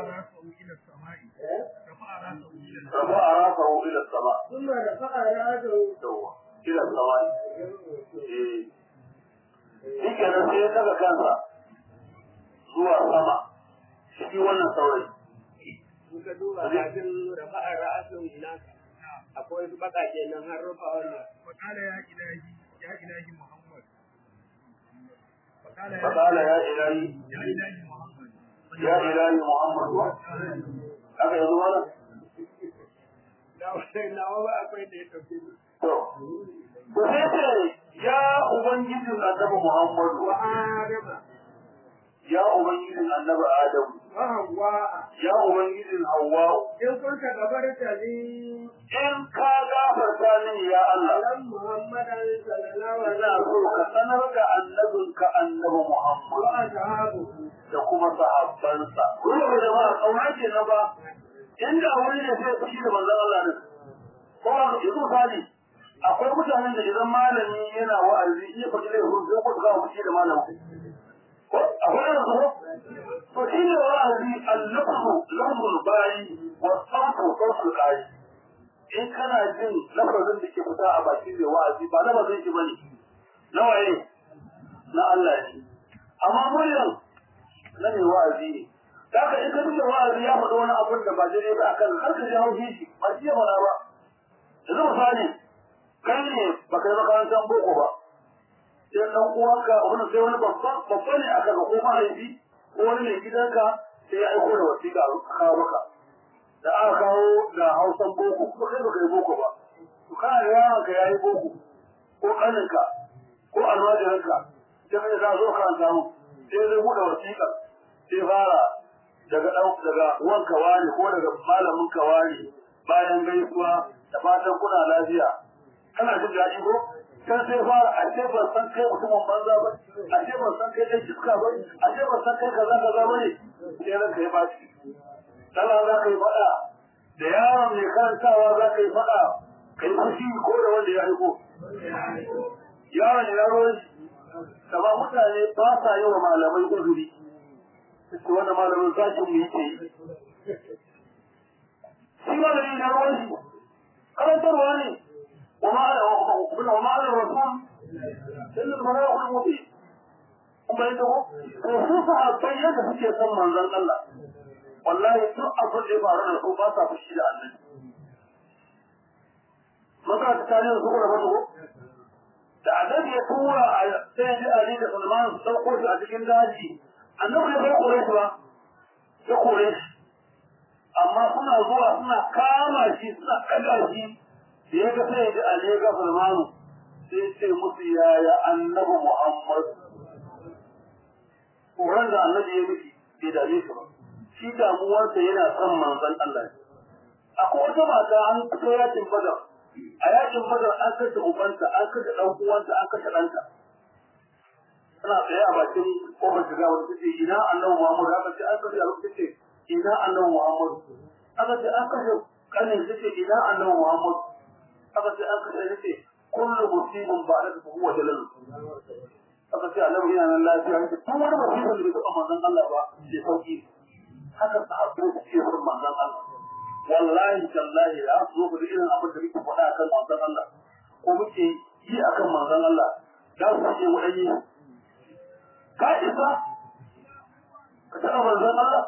A: rafa a rafahu ila sama
B: ثم رفع راسه
A: yawa ila sama eh shi kenan sai ya daga kansa zuwa sama shi wannan saurayi
B: muka duba kafin rafa'a ra'asun naka akwai su bakake nan har rufa wannan
C: فقال يا إلهي يا إلهي محمد فقال
A: فقال يا إلهي
C: يا إلهي محمد
A: يا إلهي محمد haka yanzu mana
B: da wannan nawa ba akwai da ya tafi
A: to to sai ce ya ubangijin annabi Muhammadu
B: wa adama
A: ya ubangijin annabi Adamu
B: wa hawa
A: ya ubangijin Hawwa
B: in kunta gabarta ni
A: in ka gafarta mini ya Allah
B: alam muhammadan sallallahu
A: ina
B: alaihi
A: so ka sanar da annabinka annabi
B: wa
A: Muhammad
B: ashabuhu
A: da kuma sahabbansa kuma da jama'a kauna ce na ba inda wani ne sai fushi da manzon Allah ne ko ba yanzu misali akwai mutanen da idan malami yana wa'azi iya faɗi laifin sai ko ga fushi da malami ko akwai irin su to shi ne wa'azi al-lafzu lafzul bayi wa sautu sautul qari in kana jin lafazin da ke fita a bakin mai wa'azi ba lafazin shi bane na waye na Allah ne amma muryar na mai wa'azi ne Daga in ka duba wa'azi ya faɗi wani abun da ba daidai ba akan har ka ji haushi shi ba shi ya faɗa ba. Yanzu misali kai ne ba kai makarantar boko ba. Sai ɗan uwanka wani sai wani babban babba ne aka ga ko mahaifi ko wani mai gidanka sai ya aiko da wasiƙa a kawo maka. Da aka kawo da hausan boko kuma kai ba kai boko ba. To kana da yaronka ya yi boko ko ƙaninka ko almajiranka sai kai za a zo ka samu sai zai buɗe wasiƙa sai fara daga daga wanka wani ko daga malamin ka wani bayan gaisuwa da fatan kuna lafiya kana jin daɗi ko kan sai fara a ce ban san kai mutumin banza ba a ce ban san kai ɗan iska ba a ce ban san kai kaza kaza ba ne sai ranka ya baci sallah za ka yi faɗa da yaron mai karantawa za ka yi faɗa ka yi fushi ko da wanda ya aiko yaron ya ruwan shi kama mutane ba sa yi wa malamai uzuri su wanda malamin sashin mu yake yi. Shi malami na ruwan shi, karantarwa ne, wa ma'ana rasul, ilin mana ya kuɗi mutu. Kuma yi dago, to su sahabbai yadda suke son manzon Allah. Wallahi duk abin da ya faru da su ba sa fushi da annabi. Maka ta tarihin su kuma mutu da annabi ya tura a sai ji Ali da Salman su sauko shi a cikin daji annabi ya bai kore shi ba ya kore shi amma suna zuwa suna kama shi suna kaga shi da ya ga sai da Ali ya ga Salmanu sai ce musu yaya annabi Muhammad Koran da annabi ya miki bai dame shi ba shi damuwarsa yana son manzon Allah akwai wata mata an fito yakin badar a yakin badar an kashe ubanta an kashe dan uwanta an kashe ɗanta tana tsaye a bakin kofar shiga wani tace ina annabi Muhammad aka ce an kashe a tace ina annabi Muhammad aka ce an kashe kanin tace ina annabi Muhammad aka ce an kashe tace kullu musibin ba'da huwa jalal aka ce annabi yana nan lafiya yake tun wani musibin da bai taɓa manzon Allah ba sai sauki haka sahabbai suke son manzon Allah wallahi tallahi ya zo ku da irin abin da muke faɗa akan manzon Allah ko muke yi akan manzon Allah da su ce wadanni ka isa ka taɓa manzon Allah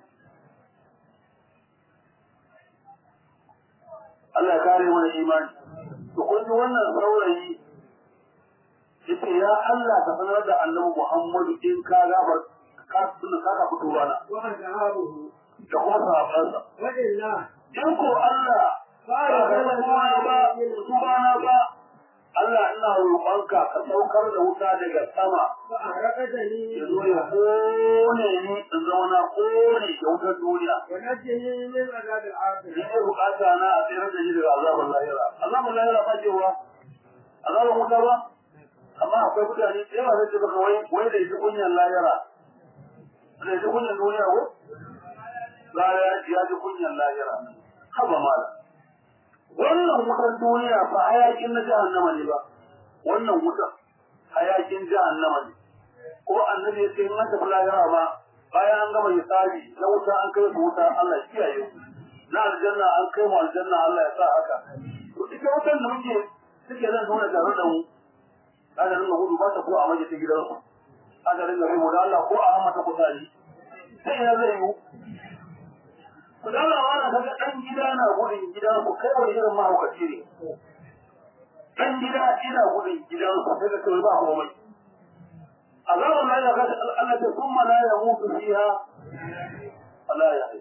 A: Allah ya kare mana imani to kun ji wannan saurayi yace ya Allah ka sanar da Annabi Muhammadu in ka gabar ka tuna ka fito rana
B: وأصحابه
A: da kuma sahabbansa
B: وإلا
A: in ko Allah ba ka da kuma ba subhana ba Allah ina roƙonka ka saukar da wuta daga sama
B: فأحرقتني
A: ya zo ya kone ni in zama na kone da wutar duniya
B: ونجني من عذاب
A: ni
B: الآخرة
A: ne bukata na a tsere da shi daga azabar lahira azabar lahira ba ce wa azabar wuta ba amma akwai mutane da yawa zai ce baka wai wai da shi kunyan lahira da shi kunyan duniya ko la ya ya ji kunyan lahira haba mala wannan wutar duniya fa hayakin na jahannama ne ba wannan wutar hayakin jahannama ne ko annabi ya ce in an tafi lahira ba bayan an gama hisabi na wuta an kai su wuta Allah ya kiyaye ku na aljanna an kai mu aljanna Allah ya sa haka to ita wutar da muke suke nan zaune tare da mu aka ringa gudu ba ta ko a maje ta gidansu aka ringa bai mu da Allah ko a hama ta kusari sai ina zai yiwu ku da Allah wani kaga dan gida na gudun gidansu kai wani irin mahaukaci ne dan gida ina gudun gidansu sai ka kai ba komai عذاب الله يغاد التي ثم لا يموت فيها فلا يحيى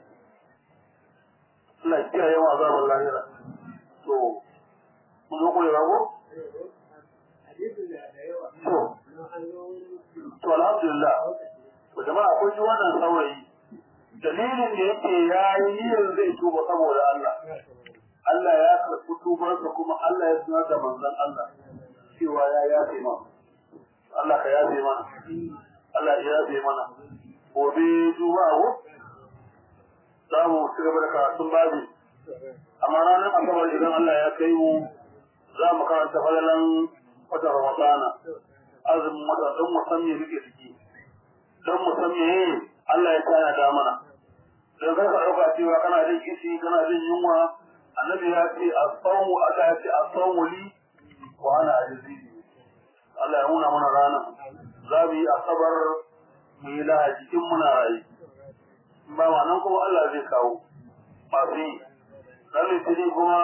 A: لا يكيه يوم عذاب الله يغاد so mun zo koyi rago
B: حديث الأيوة
A: to to alhamdulillah to jama'a akwai shi wannan saurayi dalilin da yake yayi niyyar zai tuba saboda Allah Allah ya karɓi tubarsa kuma Allah ya sanar da manzon Allah cewa ya yafe masa Allah ka yafe mana Allah ya yafe mana gobe juma'a ko za mu ci gaba da karatun babi amma ranar asabar idan Allah ya kai mu za mu karanta falalan wata ramadana azumin wata don mu san me muke ciki don mu san me Allah ya tana da mana don kar ka ɗauka cewa kana jin kishi kana jin yunwa annabi ya ce as-sawmu aka ya ce as-sawmu li wa ana ajzi Allah ya nuna mana rana za mu yi asabar mu yi lahadi in muna rayu ba ma nan kuma Allah zai kawo masu yi ran litinin kuma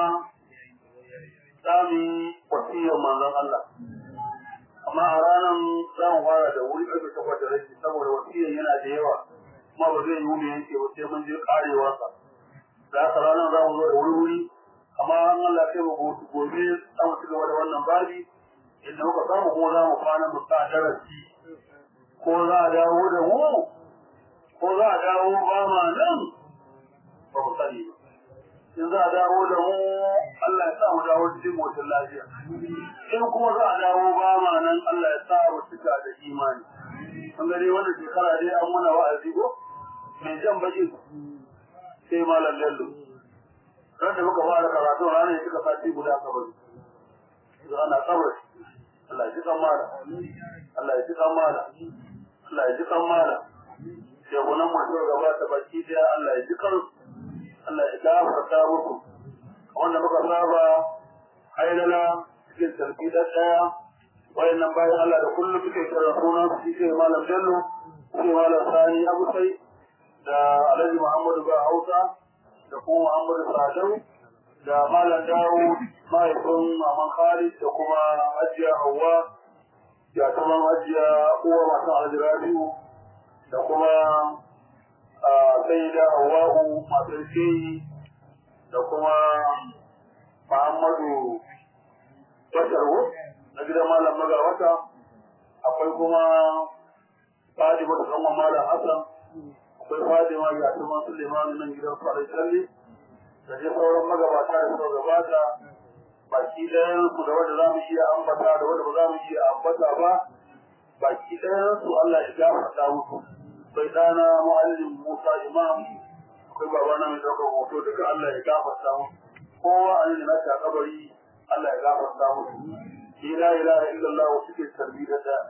A: za mu yi wasiyar manzon Allah amma a ranar za mu fara da wuri ƙarfe takwas da rashi saboda wasiyar yana da yawa kuma ba zai yi mu yanke ba sai mun je karewarsa da haka ranar za mu zo da wuri wuri amma an Allah sai mu gobe za mu ci gaba da wannan babi inda muka samu kuma za mu kwana mu sa darasi ko za a dawo da mu ko za a dawo ba ma nan ba mu sani ba in za a dawo da mu Allah ya sa mu dawo cikin motar lafiya in kuma za a dawo ba ma nan Allah ya sa mu cika da imani an gare wannan shekara dai an muna wa'azi ko mai jan baki sai malam lallo ran da muka fara karatu ranar ya cika sati guda kabari ana kabar Allah ya ji kamala Allah ya ji kamala Allah ya ji kamala shegunan masu gaba ta baki daya Allah ya ji kansu Allah ya gafarta muku wanda muka saba hailala cikin sarki da daya wayannan bayan Allah da kullum suke kira sunan su shi malam Bello shi malam Sani Abu Sai da Alhaji Muhammadu Ba Hausa da kuma Muhammadu Sadau da malam Dawud mahaifin Maman Khalid da kuma Hajiya Hauwa ya kuma Hajiya uwa masu Alhaji Rabi'u da kuma sai da Hawwa'u masu Shehi da kuma Muhammadu mata akwai kuma Fadima ta kan Malam Hassan akwai Fadima ya ta man Suleiman nan gidan Farai Salli da dai sauran magabata da suka gabata baki ɗayan su da wanda za mu iya ambata da wanda ba za mu iya ambata ba baki ɗayan su Allah ya gafarta musu sai dana muallim Musa Imam akwai babana mai daukar hoto duka Allah ya gafarta musu kowa an yi nasa kabari Allah ya gafarta musu la ilaha illallah suke tarbiyyar da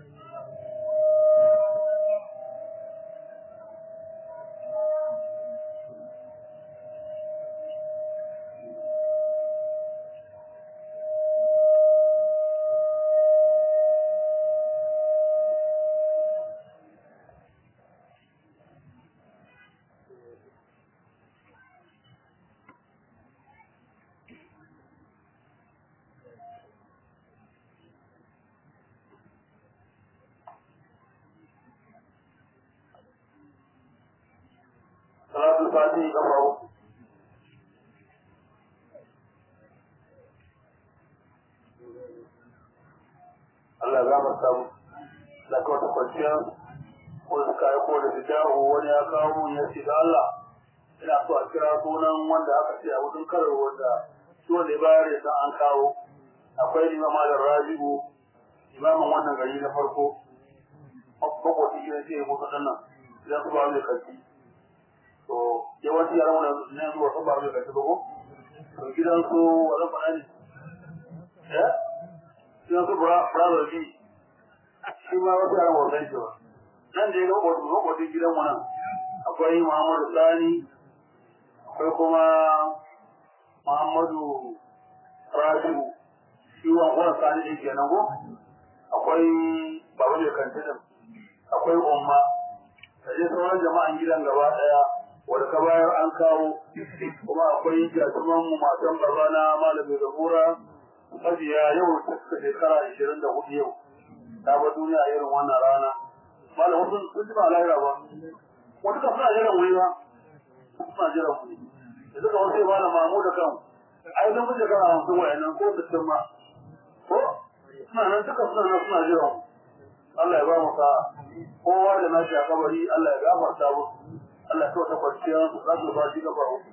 A: salatul fatihi kafa uku Allah ya gafarta mu da ka wata kwanciya ko da suka yi ko da fidahu wani ya kawo mun ya ce da Allah ina so a kira sunan wanda aka ce a wurin karar wanda shi wanda ya bayar ya san an kawo akwai imam malam rabi'u imamin wannan gari na farko makwati shi ne ce musu nan idan su ba mai kaci to yawanci yaran wani ne zuwa sun ba mai kaci ba ko to gidan su wani fana ne eh gidan su brother bi shi ma wasu yaran wasan shi ba nan da ya ga makwati makwati gidan mu nan akwai muhammadu sani akwai kuma muhammadu rabi'u shi wani sani ne kenan ko akwai babu mai kantinin akwai umma da dai sauran jama'an gidan gaba daya wanda ka bayar an kawo kuma akwai jatuman mu matan babana malamin zabura sabiya yau ta shekara ishirin da hudu yau ta ba duniya irin wannan rana malam wasu sun ji ba lahira ba wata ka suna jiran wuri ba suna jiran wuri da suka wasu ba na mamu da kan ai zan fi shekara hamsin wayannan ko sittin ma ko suna nan duka suna nan suna jiran Allah ya ba mu ka kowa da nashi a kabari Allah ya gafarta mu Allah ya ta kwanciya su za su ba shi gaba uku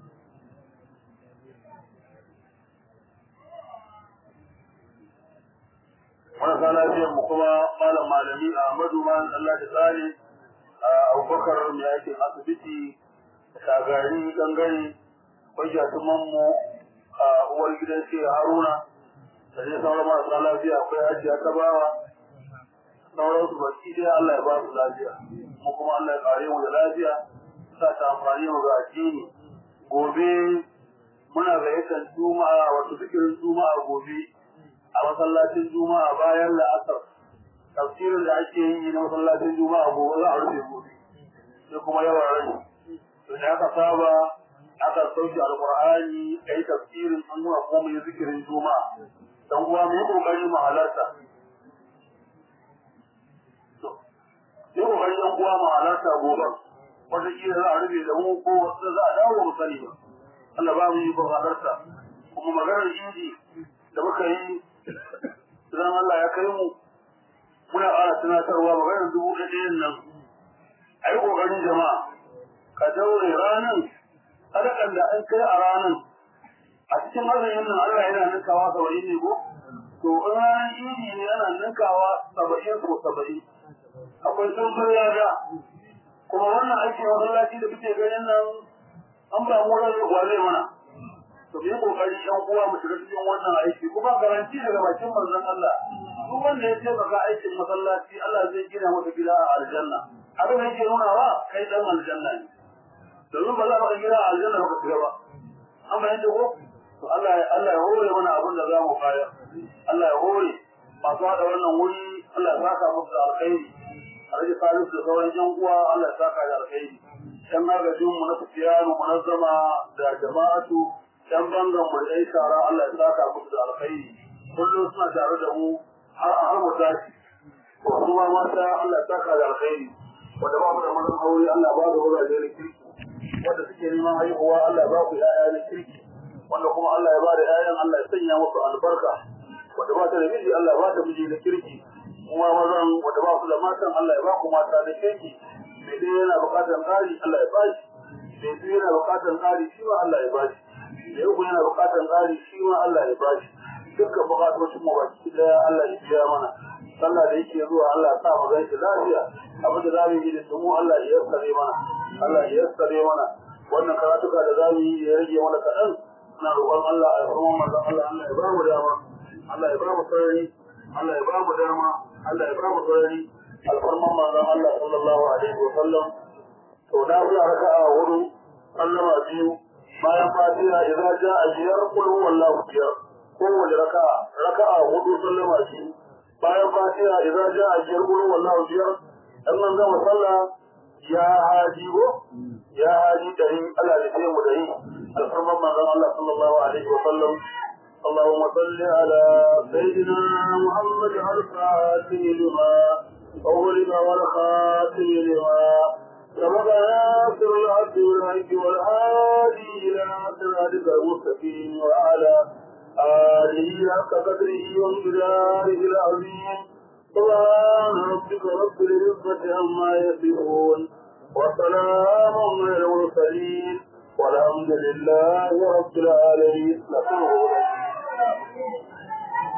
A: marasa lafiyar mu kuma malam malami Ahmadu man Allah da tsari Abubakar mai aikin asibiti shagari gangare kwajatuman mu a uwar gidan shi Haruna da dai sauran marasa lafiya akwai hajiya ta bawa sauran su baki dai Allah ya ba su lafiya mu kuma Allah ya kare mu da lafiya sa ta amfani mu ga addini gobe muna gayyatar juma'a wato zikirin juma'a gobe a masallacin juma'a bayan la'asar tafsirin da ake yi na masallacin juma'a gobe za a rufe gobe sai kuma yawan rai to da aka saba aka sauke alqur'ani kai tafsirin an nuna kuma mu yi zikirin juma'a dan uwa mu yi kokari mu halarta yi kokari yan uwa mu halarta gobe wata kila za a rufe da mu ko wata za a dawo mu sani ba Allah ba mu yi ko halarta kuma maganar idi da muka yi idan Allah ya kai mu muna ƙara tunatarwa maganar dubu ɗayan nan a yi ƙoƙarin jama'a ka daure ranar sadakan da an kai a ranar a cikin azumin nan Allah yana ninkawa saba'in ne ko to in ranar idi ne yana ninkawa saba'in ko saba'in akwai tsuntsun lada kuma wannan aikin masallaci da kuke ganin nan an ba mu ran wa zai mana to mu yi kokari yan uwa mu shiga cikin wannan aiki kuma garanti daga bakin manzon Allah duk wanda ya ce baka aikin masallaci Allah zai gina masa gida a aljanna abin da yake nuna wa kai dan aljanna ne domin ba za ka gida a aljanna baka shiga ba an bayyana ko to Allah Allah ya hore mana abin da za mu kaya Allah ya hore masu haɗa wannan wuri Allah ya saka musu da alkhairi a rage salisu da sauran yan uwa Allah ya saka da alkhairi yan agajin mu na fitiyanu munazzama da jama'atu yan bangan mu da shara Allah ya saka musu da alkhairi kullum suna tare da mu har a har mu tashi to su ma mata Allah ya saka da alkhairi wanda ba mu da mazan aure Allah ba da wuraje na kirki wanda suke neman haihuwa Allah ba ku ya'ya na kirki wanda kuma Allah ya ba da ƴaƴan Allah ya sanya musu albarka wanda ba ta da miji Allah ya ba ta miji da kirki kuma mazan wanda ba su da matan Allah ya ba ku mata da kirki mai dai yana bukatar ƙari Allah ya ba shi mai biyu yana bukatar ƙari shi ma Allah ya ba shi mai uku yana bukatar ƙari shi ma Allah ya ba shi dukkan bukatocin mu baki daya Allah ya biya mana sallah da yake zuwa Allah ya sa mu gaishe lafiya abin da zamu yi da mu Allah ya yassare mana Allah ya yassare mana wannan karatuka da zamu yi ya rage mana kaɗan ina roƙon Allah a kuma manzon Allah Allah ya ba mu dama Allah ya ba mu sarari Allah ya ba mu dama Allah ya ba mu sarari alfarman manzon Allah sallallahu alaihi wa sallam to na kula raka'a hudu sallama biyu bayan fatiha idza ja'a biyar qul huwallahu biyar kowace raka'a raka'a hudu sallama biyu bayan fatiha idza ja'a biyar qul huwallahu biyar dan nan gama sallah ya haji go ya haji dari Allah da sai mu dari alfarman manzon Allah sallallahu alaihi wa sallam اللهم صل على سيدنا محمد الفاتح لما أغلق والخاتم لما سبق ناصر العبد والحج والهادي إلى صراطك المستقيم وعلى آله حق قدره وامتداره العظيم سبحان ربك رب العزة عما يصفون وسلام على المرسلين والحمد لله رب العالمين